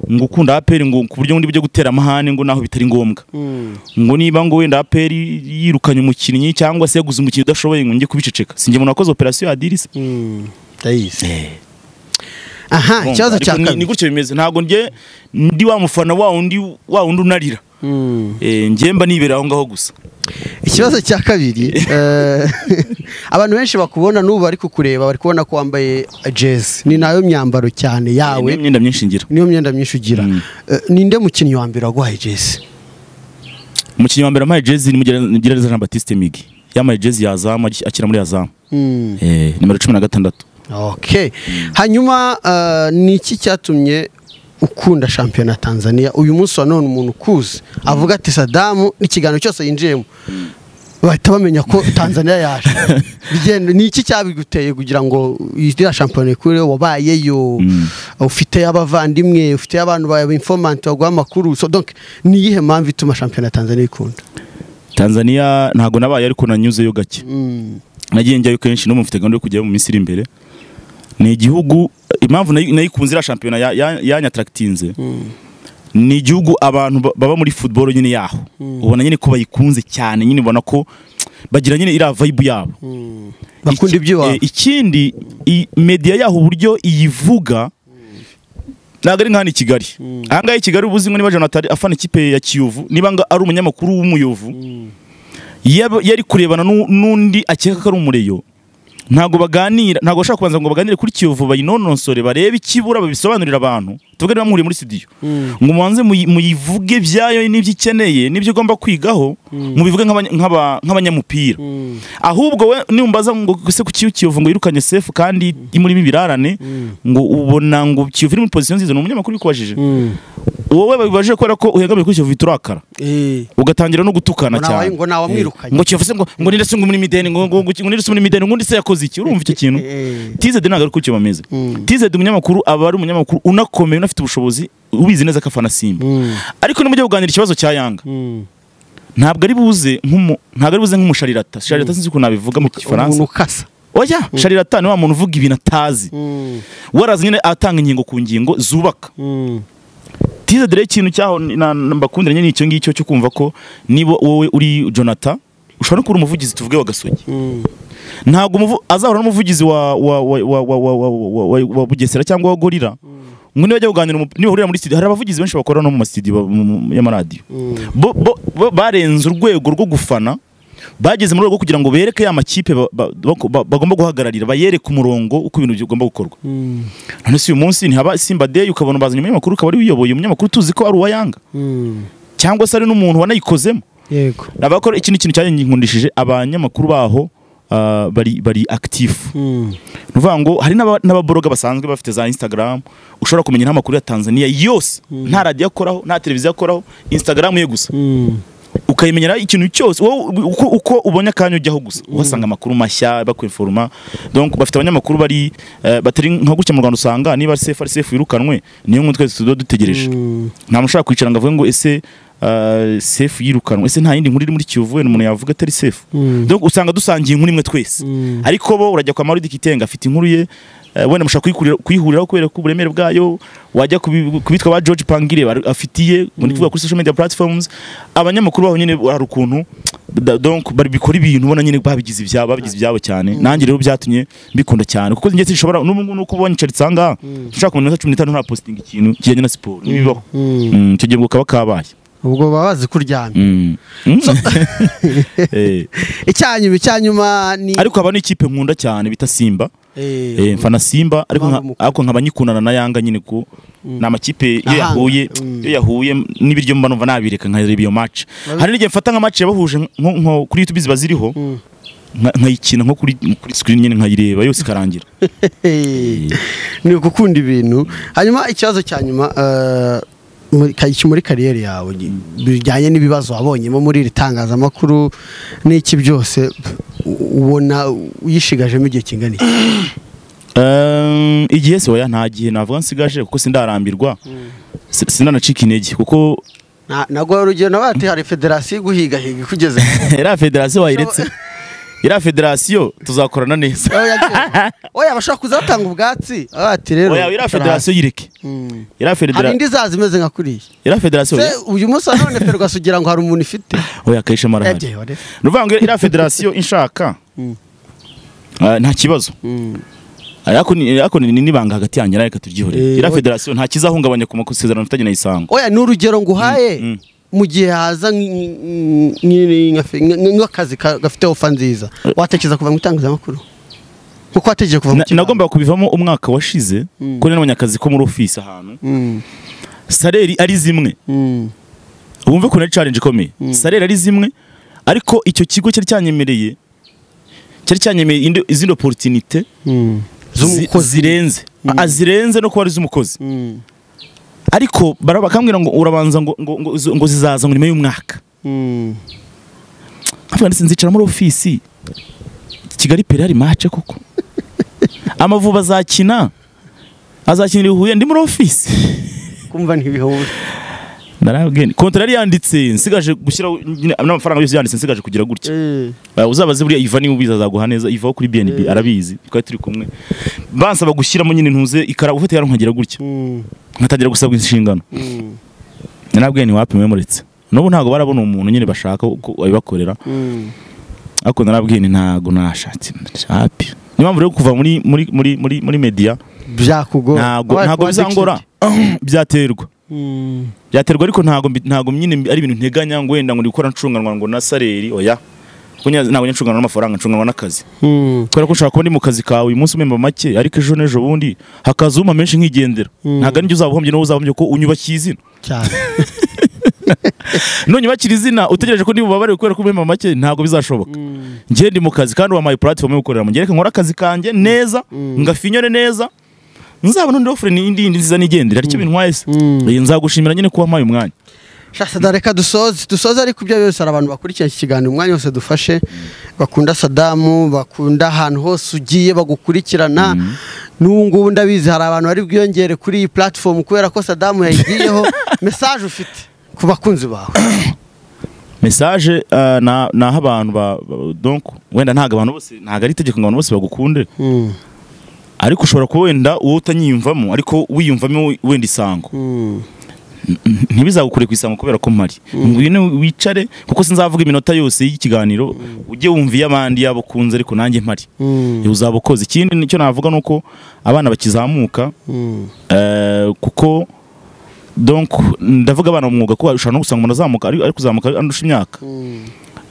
ngo ukunda aperi ngo ku buryo ngo ndi bujye gutera amahane ngo naho bitari ngombwa Mm. ngo niba ngo wenda aperi yirukanye umukinnyi cyangwa se yaguze umukinnyi udashoboye ngo njye kubiceceka sinjye umuntu wakoze operasiyo ya dirisi Mm. ndayizi aha Urumva? ikibazo Ariko cya ni- ni kabiri gutyo bimeze ntabwo njye ndi wa mufana wa wundi wa wundi unarira Mm. Eh, njye mba nibera aho ngaho gusa ikibazo cya kabiri eh, abantu benshi bakubona n'ubu bari kukureba bari kubona ko wambaye jezi ni nayo myambaro cyane Eh, yawe niyo myenda myinshi ngira niyo myenda myinshi ugira Mm. Eh, ninde mukinnyi wa mbere waguhaye jezi umukinnyi wa mbere amaye jezi ni mugereza Jean Baptiste Migi yamaye jezi ya zamu agi- akina muri ya zamu Mm. Eh, nimero cumi na gatandatu Okay. Hanyuma eh, ni iki cyatumye ukunda shampiyona ya Tanzania uyu munsi wa none umuntu ukuzi avuga ati Sadamu ikiganiro cyose yinjiyemo bahita bamenya ko Tanzania yaje Bigenda- ni iki cyabiguteye kugira ngo iriya shampiyona ikureho wabayeyo Mm. ufite abavandimwe ufite abantu bawe informanti baguha amakuru so donc ni iyihe mpamvu ituma shampiyona ya Tanzania ikunda Tanzania ntabwo nabaye ariko nanyuzeyo gake Mm. nagiye njyayo kenshi no mufite gahunda yo kujyayo mu minsi iri imbere ni igihugu impamvu nayi- nayikunze iriya shampiyona ya- ya- yanyataractinze ni igihugu abantu ba- baba muri football nyine yaho ubona nyine ko bayikunze cyane nyine ubona ko bagira nyine iriya vibe yabo Iki- bakunda iby'iwabo eh, ikindi i- media yaho uburyo iyivuga ntabwo ari nk'ahano i Kigali aha ngaha i Kigali ubuzi ngo niba Jonathan afana ikipe ya Kiyovu niba nga ari umunyamakuru w'umuyovu yaba- yari kurebana n'u- n'undi akeka ko ari umureyo ntabwo baganira ntabwo bashaka kubanza ngo baganire kuri Kiyovu bayinonosore barebe ikibura babisobanurira abantu tuvuge niba muhuriye muri studio ngo mubanze muyi- muyivuge byayo n'ibyo ikeneye n'ibyo igomba kwigaho mubivuge nk'abanya- nk'aba- nk'abanyamupira ahubwo we nimbaza ngo se ku kiyo kiyovu ngo yirukanye sefu kandi imurimo ibirarane ngo ubona ngo kiyovu iri muri pozisiyo nziza ni umunyamakuru ubikubajije Mm. wowe babibaje kubera ko uhengamiye kuri kiyovu urakara Eh. ugatangira no gutukana Ngo nawe- cyane ngo nawamwirukanye. Eh, ngo kiyovu se ngo ngo ninde se ngo muri mideni ngo ngo ngo ninde se muri mideni ngo undi se yakoze iki urumva icyo kintu Eh. tizedi ntabwo ari kucyo bameze Mm. tizedi umunyamakuru aba ari umunyamakuru unakomeye unafite ubushobozi ubizi neza ko afana simba Mm. ariko nimujya kuganira ikibazo cya yanga Mm. ntabwo ari buze nk'umu ntabwo ari buze nk'umusharirata sharirata sinzi ukuntu nabivuga mu kifaransa umuntu ukasa oya sharirata ni wa muntu uvuga ibintu atazi warazi nyine atanga ingingo ku ngingo zubaka tize dore ikintu cyaho ni- na- na- mbakundira nyine icyo ngicyo cyo kumva ko niba wowe uri jonata ushobora no kuba uri umuvugizi tuvuge wa gasogi ntabwo umuvu- azahora n'umuvugizi wa wa wa wa wa wa wa wa wa wa bugesera cyangwa wa gorira ngo niba bajya kuganira umu- niba uhurira muri studio hari abavugizi benshi bakora no mu masitidiyo y'amaradiyo bo, bo, bo barenze urwego rwo gufana bageze mu rwego rwo kugira ngo bereke ya makipe ba- ba- bako- ba- bagomba guhagararira bayereke umurongo uko ibintu bigomba gukorwa none si uyu munsi ntihaba simba day ukabona bazanye umunyamakuru ukaba ari we uyoboye umunyamakuru tuzi ko ari uwa yanga cyangwa se ari n'umuntu wanayikozemo yego abakora ikindi kintu cyankundishije abanyamakuru baho ah, bari bari active ni ukuvuga ngo hari n'aba- n'ababoroga basanzwe bafite za instagram ushobora kumenya n'amakuru ya tanzania yose nta radiyo akoraho nta televiziyo akoraho instagram ye gusa ukayimenyera ikintu cyose wowe uko, uko ubonye akanya ujyaho gusa uhasanga amakuru mashya bakwiforuma donc bafite abanyamakuru bari eh, batari nka gutya mu Rwanda usanga niba ari sefu ari sefu yirukanwe niyo nkuru twese tuba dutegereje nta mushaka kwicara ngo avuge ngo ese eh, sefu yirukanwe ese nta yindi nkuru iri muri Kiyovu wenda umuntu yavuga atari sefu donc usanga dusangiye inkuru imwe twese ariko bo urajya kwa Mauridi Kitenga afite inkuru ye eh, wenda mushaka kuyikurira- kuyihuriraho kubera ko uburemere bwayo wajya kubi- kubitwa ba George Pangire bari- afitiye ngo ni kuvuga kuri social media platforms abanyamakuru baho nyine hari ukuntu da- donc bari bikora ibintu ubona nyine babigize ibyabo babigize ibyabo cyane nanjye rero byatumye mbikunda cyane kuko njye sinshobora n'ubu ngubu nuko ubonye Charles Sanga ushaka kumenya cumi n'itanu nta posting ikintu kijyanye na siporo ntibibaho Mm, icyo gihe ubwo kaba kabaye ubwo baba bazi ko uryamye Mm. Eh, icyanyuma icyanyuma ni ariko haba n'ikipe nkunda cyane bita Simba Eh, Eh, mfana simba ariko Impamvu nka- mukunda? ariko nkaba nyikundana na yanga nyine ko ni amakipe iyo Ahanga, yahuye mm. iyo yahuye n'ibiryo mba numva nabireka nkareba iyo match hari n'igihe mfata nka match yabahuje nko- nko kuri youtube ziba ziriho nka- nkayikina nko kuri kuri screen nyine nkayireba yose ikarangira eh, ni ugukunda ibintu hanyuma ikibazo cya nyuma eh, muri- ka- iki muri kariyeri yawe gi- bijyanye n'ibibazo wabonyemo muri iri tangazamakuru n'iki byose u- ubona uyishigajemo igihe kingana iki Ehm, igihe se oya nta gihe navuga nsigaje kuko sindarambirwa Si- sinanacika intege kuko Na- naguha urugero nawe ati hari federasiyo iguhigahiga ikugeze iriya federasiyo wayiretse iriya federasiyo tuzakorana neza Oya, oya bashobora kuzatanga ubwatsi Aho ati rero oya iriya federasiyo yireke Mm. iriya hari federa- indi izaza imeze nka kuriya iriya federasiyo se uyu munsi wa none ferwaso ugira ngo hari umuntu ifite oya kayisha marahari Ebye, ore. ni ukuvuga ngo iriya federasiyo inshaka Mm. eh, nta kibazo Mm. ariko ni ariko ni ni n'ibanga hagati yanjye nawe reka turyihore Eh, iriya oya. federasiyo nta kizahungabanya ku masezerano mfitanye na isango oya ni urugero nguhaye Mm, mu gihe haza nk- nk- nk- nka fe- nk- nk'akazi ka- gafite ofa nziza watekereza kuva mu itangazamakuru kuko watekereje kuva mu Na- nagombaga kubivamo umwaka washize ko nari nabonye akazi ko muri ofisi ahantu Mm, saleri ari zimwe mm, wumve ko nari challenge ikomeye saleri ari zimwe ariko icyo kigo cyari cyanyemereye cyari cyanyemereye indi- izindi opportunité mm. zi- Z'umukozi. zirenze Ah, zirenze no kuba ari iz'umukozi Mm, ariko bara- bakambwira ngo urabanza ngo ngo- ngo zo- ngo zizaza ngo nyuma y'umwaka mm. nkavuga ndetse nzicara muri ofisi kigali peri hari mace koko amavubi azakina azakinira i huye ndi muri ofisi kumva ntibihure narabwene kontara yari yanditse nsigaje gushyiraho nyine n'amafaranga yose yanditse nsigaje kugira gutya Eh, Eh, uzaba azi buriya iva niba ubizi azaguha neza ivaho kuri bnb arabizi twari turi kumwe bansaba gushyiramo nyine ntuze ikara gufata yari nkagira gutya mm, nkatangira gusabwa inshingano mm, narabwene ntiwapimwe muretse n'ubu ntabwo barabona umuntu nyine bashaka ko abibakorera mm. ariko narabwene ntabwo nashatse hapi niyo mpamvu rero kuva muri muri muri muri muri media byakugora ntabwo Wabaye ntabwo kuba bizangora addicted. byaterwa Mm, byaterwa ariko ntabwo mbi- ntabwo nyine mbi- ari ibintu nteganya ngo wenda ngo ndi gukora ncunganwa ngo na saleri oya Kuko nya- ntabwo njya ncunganwa n'amafaranga ncunganwa n'akazi mm, kubera ko ushobora kuba ndi mu kazi kawe uyu munsi umemba make ariko ejo n'ejo bundi hakaza umpa menshi nkigendera Mm. ntabwo ari njye uzabahombye n'uwo uzabahombye ko unyubakiye izina cyane nonyubakira izina utegereje ko ndi bubabare kubera ko umemba make ntabwo bizashoboka Mm, njye ndi mu kazi kandi wampaye platform yo gukoreramo njye reka nkore akazi kanjye neza ngafinyore neza nzabona undi ofure n'indi yindi nziza nigendera aricyo bintwaye se Mm. Eh, nzagushimira nyine kuba mpaye umwanya Sada reka dusoze dusoze ariko ibyo byose hari abantu bakurikira iki kiganiro umwanya wose dufashe bakunda Sadamu bakunda ahantu hose ugiye bagukurikirana n'ubu ngubu ndabizi hari abantu bari bwiyongere kuri iyi platform kubera ko Sadamu yayigiyeho message ufite ku bakunzi bawe message eh, na naho abantu ba ba- donc wenda ntago abantu bose ntago ari itegeko ngo abantu bose bagukunde Mm, ariko ushobora kuba wenda uwo utanyiyumvamo ariko wiyumvamo wenda isango mm, ntibizagukure ku isango kubera ko mpari ngwino wicare kuko sinzavuga iminota yose y'ikiganiro ujye wumva iy'abandi yabo kunze ariko nanjye mpari mm, uzaba ukoze ikindi nicyo navuga ni uko abana bakizamuka mm, eh, kuko donc ndavuga abana mu mwuga ko ushobora no gusanga umuntu azamuka ari ari kuzamuka andusha imyaka mm,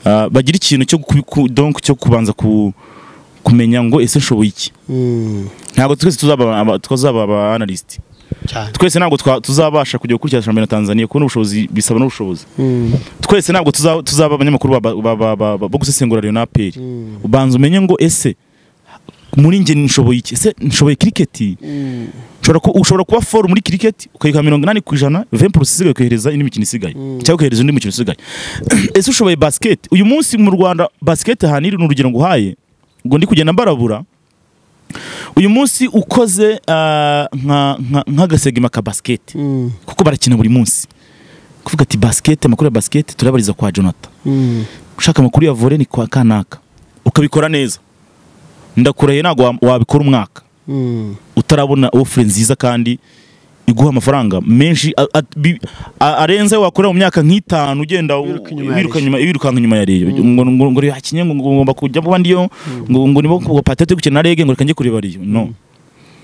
Ah, bagira ikintu cyo kubi- ku- donc cyo kubanza ku kumenya ngo ese nshoboye iki mm, ntabwo twese tuzaba aba- tuzaba aba analyst cyane twese ntabwo twa- tuzabasha kujya gukurikira shampiyona Tanzania kubona ubushobozi bisaba n'ubushobozi Mm, twese ntabwo tuza- tuzaba abanyamakuru ba- ba- ba- ba- ba- bo gusesengura Rayon na APR mm, ubanza umenye ngo ese muri njye nshoboye iki ese nshoboye kiriketi mm, ushobora ku- ushobora kuba foru muri kiriketi ukayika mirongo inani ku ijana venti porosi isigaye ukohereza indi mikino isigaye cyangwa ukohereza undi mukino usigaye ese ushoboye basiketi uyu munsi mu rwanda basiketi ahantu iri ni urugero nguhaye ngo ndi kugenda mbarabura uyu munsi ukoze ah, nka- nka- nk'agasegima ka basiketi mm, kuko barakina buri munsi kuvuga ati basiketi amakuru ya basiketi turayabariza kwa jonathan mm, ushaka amakuru ya vore ni kwa kanaka ukabikora neza ndakurahiye ntabwo wa- wabikora umwaka mm, utarabona ofure nziza kandi iguha amafaranga menshi a- a- bi- a- arenze ayo wakorera mu myaka nk'itanu ugenda u- Wiruka inyuma ya wiruka Reyo. inyuma- wirukanka inyuma ya reyo ngo ngo ngo reyo hakinye ngo ngo ngomba kujya kuba ndiyo ngo ngo nibo ngo patete gukina na rege ngo reka njye kureba reyo no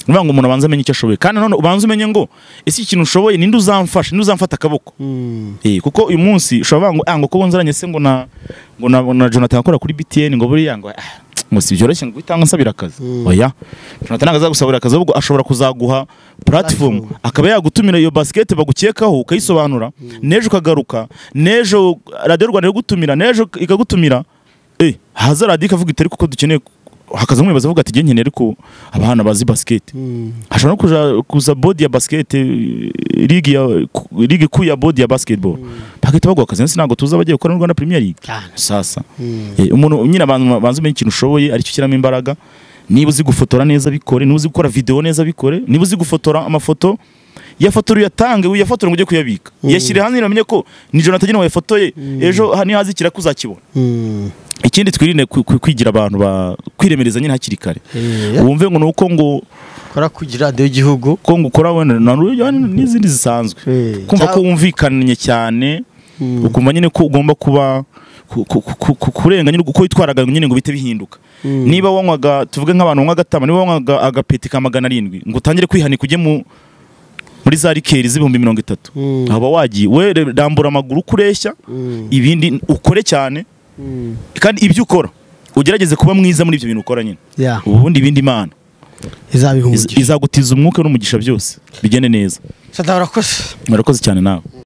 niba ngo umuntu abanza amenye icyo ashoboye kandi nanone ubanza umenye ngo ese iki kintu ushoboye ninde uzamfasha ninde uzamfata akaboko mm, Eh, kuko uyu munsi ushobora kuvuga ngo ah ngo ko bonzeranye se ngo na ngo na, na Jonathan akora kuri BTN ngo buriya ngo ah, ngo si byoroshye ngo itanga nsabira akazi oya Jonathan ntabwo azagusabira akazi ahubwo ashobora kuzaguha platform akaba yagutumira iyo basket bagukekaho ukayisobanura nejo ukagaruka nejo Radio Rwanda iragutumira nejo ikagutumira eh haza radio ikavuga itari kuko dukeneye ku- hakaza umwe bazavuga ati nkeneye ariko abana bazi basiketi hashobora no kuja kuza bodi ya basiketi ligi ya ligi kuu ya bodi ya basketball bagahita baguha akazi ntabwo tuza bagiye gukora muri Rwanda Premier League cyane sasa Eh, umuntu nyine abantu banze umenye ikintu ushoboye aricyo ushyiramo imbaraga niba uzi gufotora neza bikore niba uzi gukora videwo neza bikore niba uzi gufotora amafoto yafotora uyatange uyafotore ngo ujye kuyabika yashyire hano uramenye ko nijoro atagenewe wayafotoye ejo ha- nihaza ikiraka uzakibona Mm. ikindi twirinde ku- ku- kwigira abantu ba kwiremereza nyine hakiri kare Eh, wumve ngo ni uko ngo kora kugira radiyo y'igihugu ko ngo ukora wenda na ruyo n'izindi zisanzwe Eh, kumva ko cyangwa- wumvikanye cyane Mm. ukumva nyine ko ugomba kuba ku- ku- ku- ku- kurenga nyine uko witwaraga nyine ngo bite bihinduka Mm. niba wanywaga tuvuge nk'abantu banywa agatama niba wanywaga agapeti ka magana arindwi ngo utangire kwihanika ujye mu muri za rikeri z'ibihumbi mirongo itatu Mm. haba wagiye we rambura amaguru uko ureshya Mm. ibindi ukore cyane Mm. kandi ibyo ukora ugerageze kuba mwiza muri ibyo bintu ukora nyine Yeah, ubundi ibindi imana izabiha iz- umugisha izagutiza umwuka n'umugisha byose bigende neza sadara urakoze murakoze cyane nawe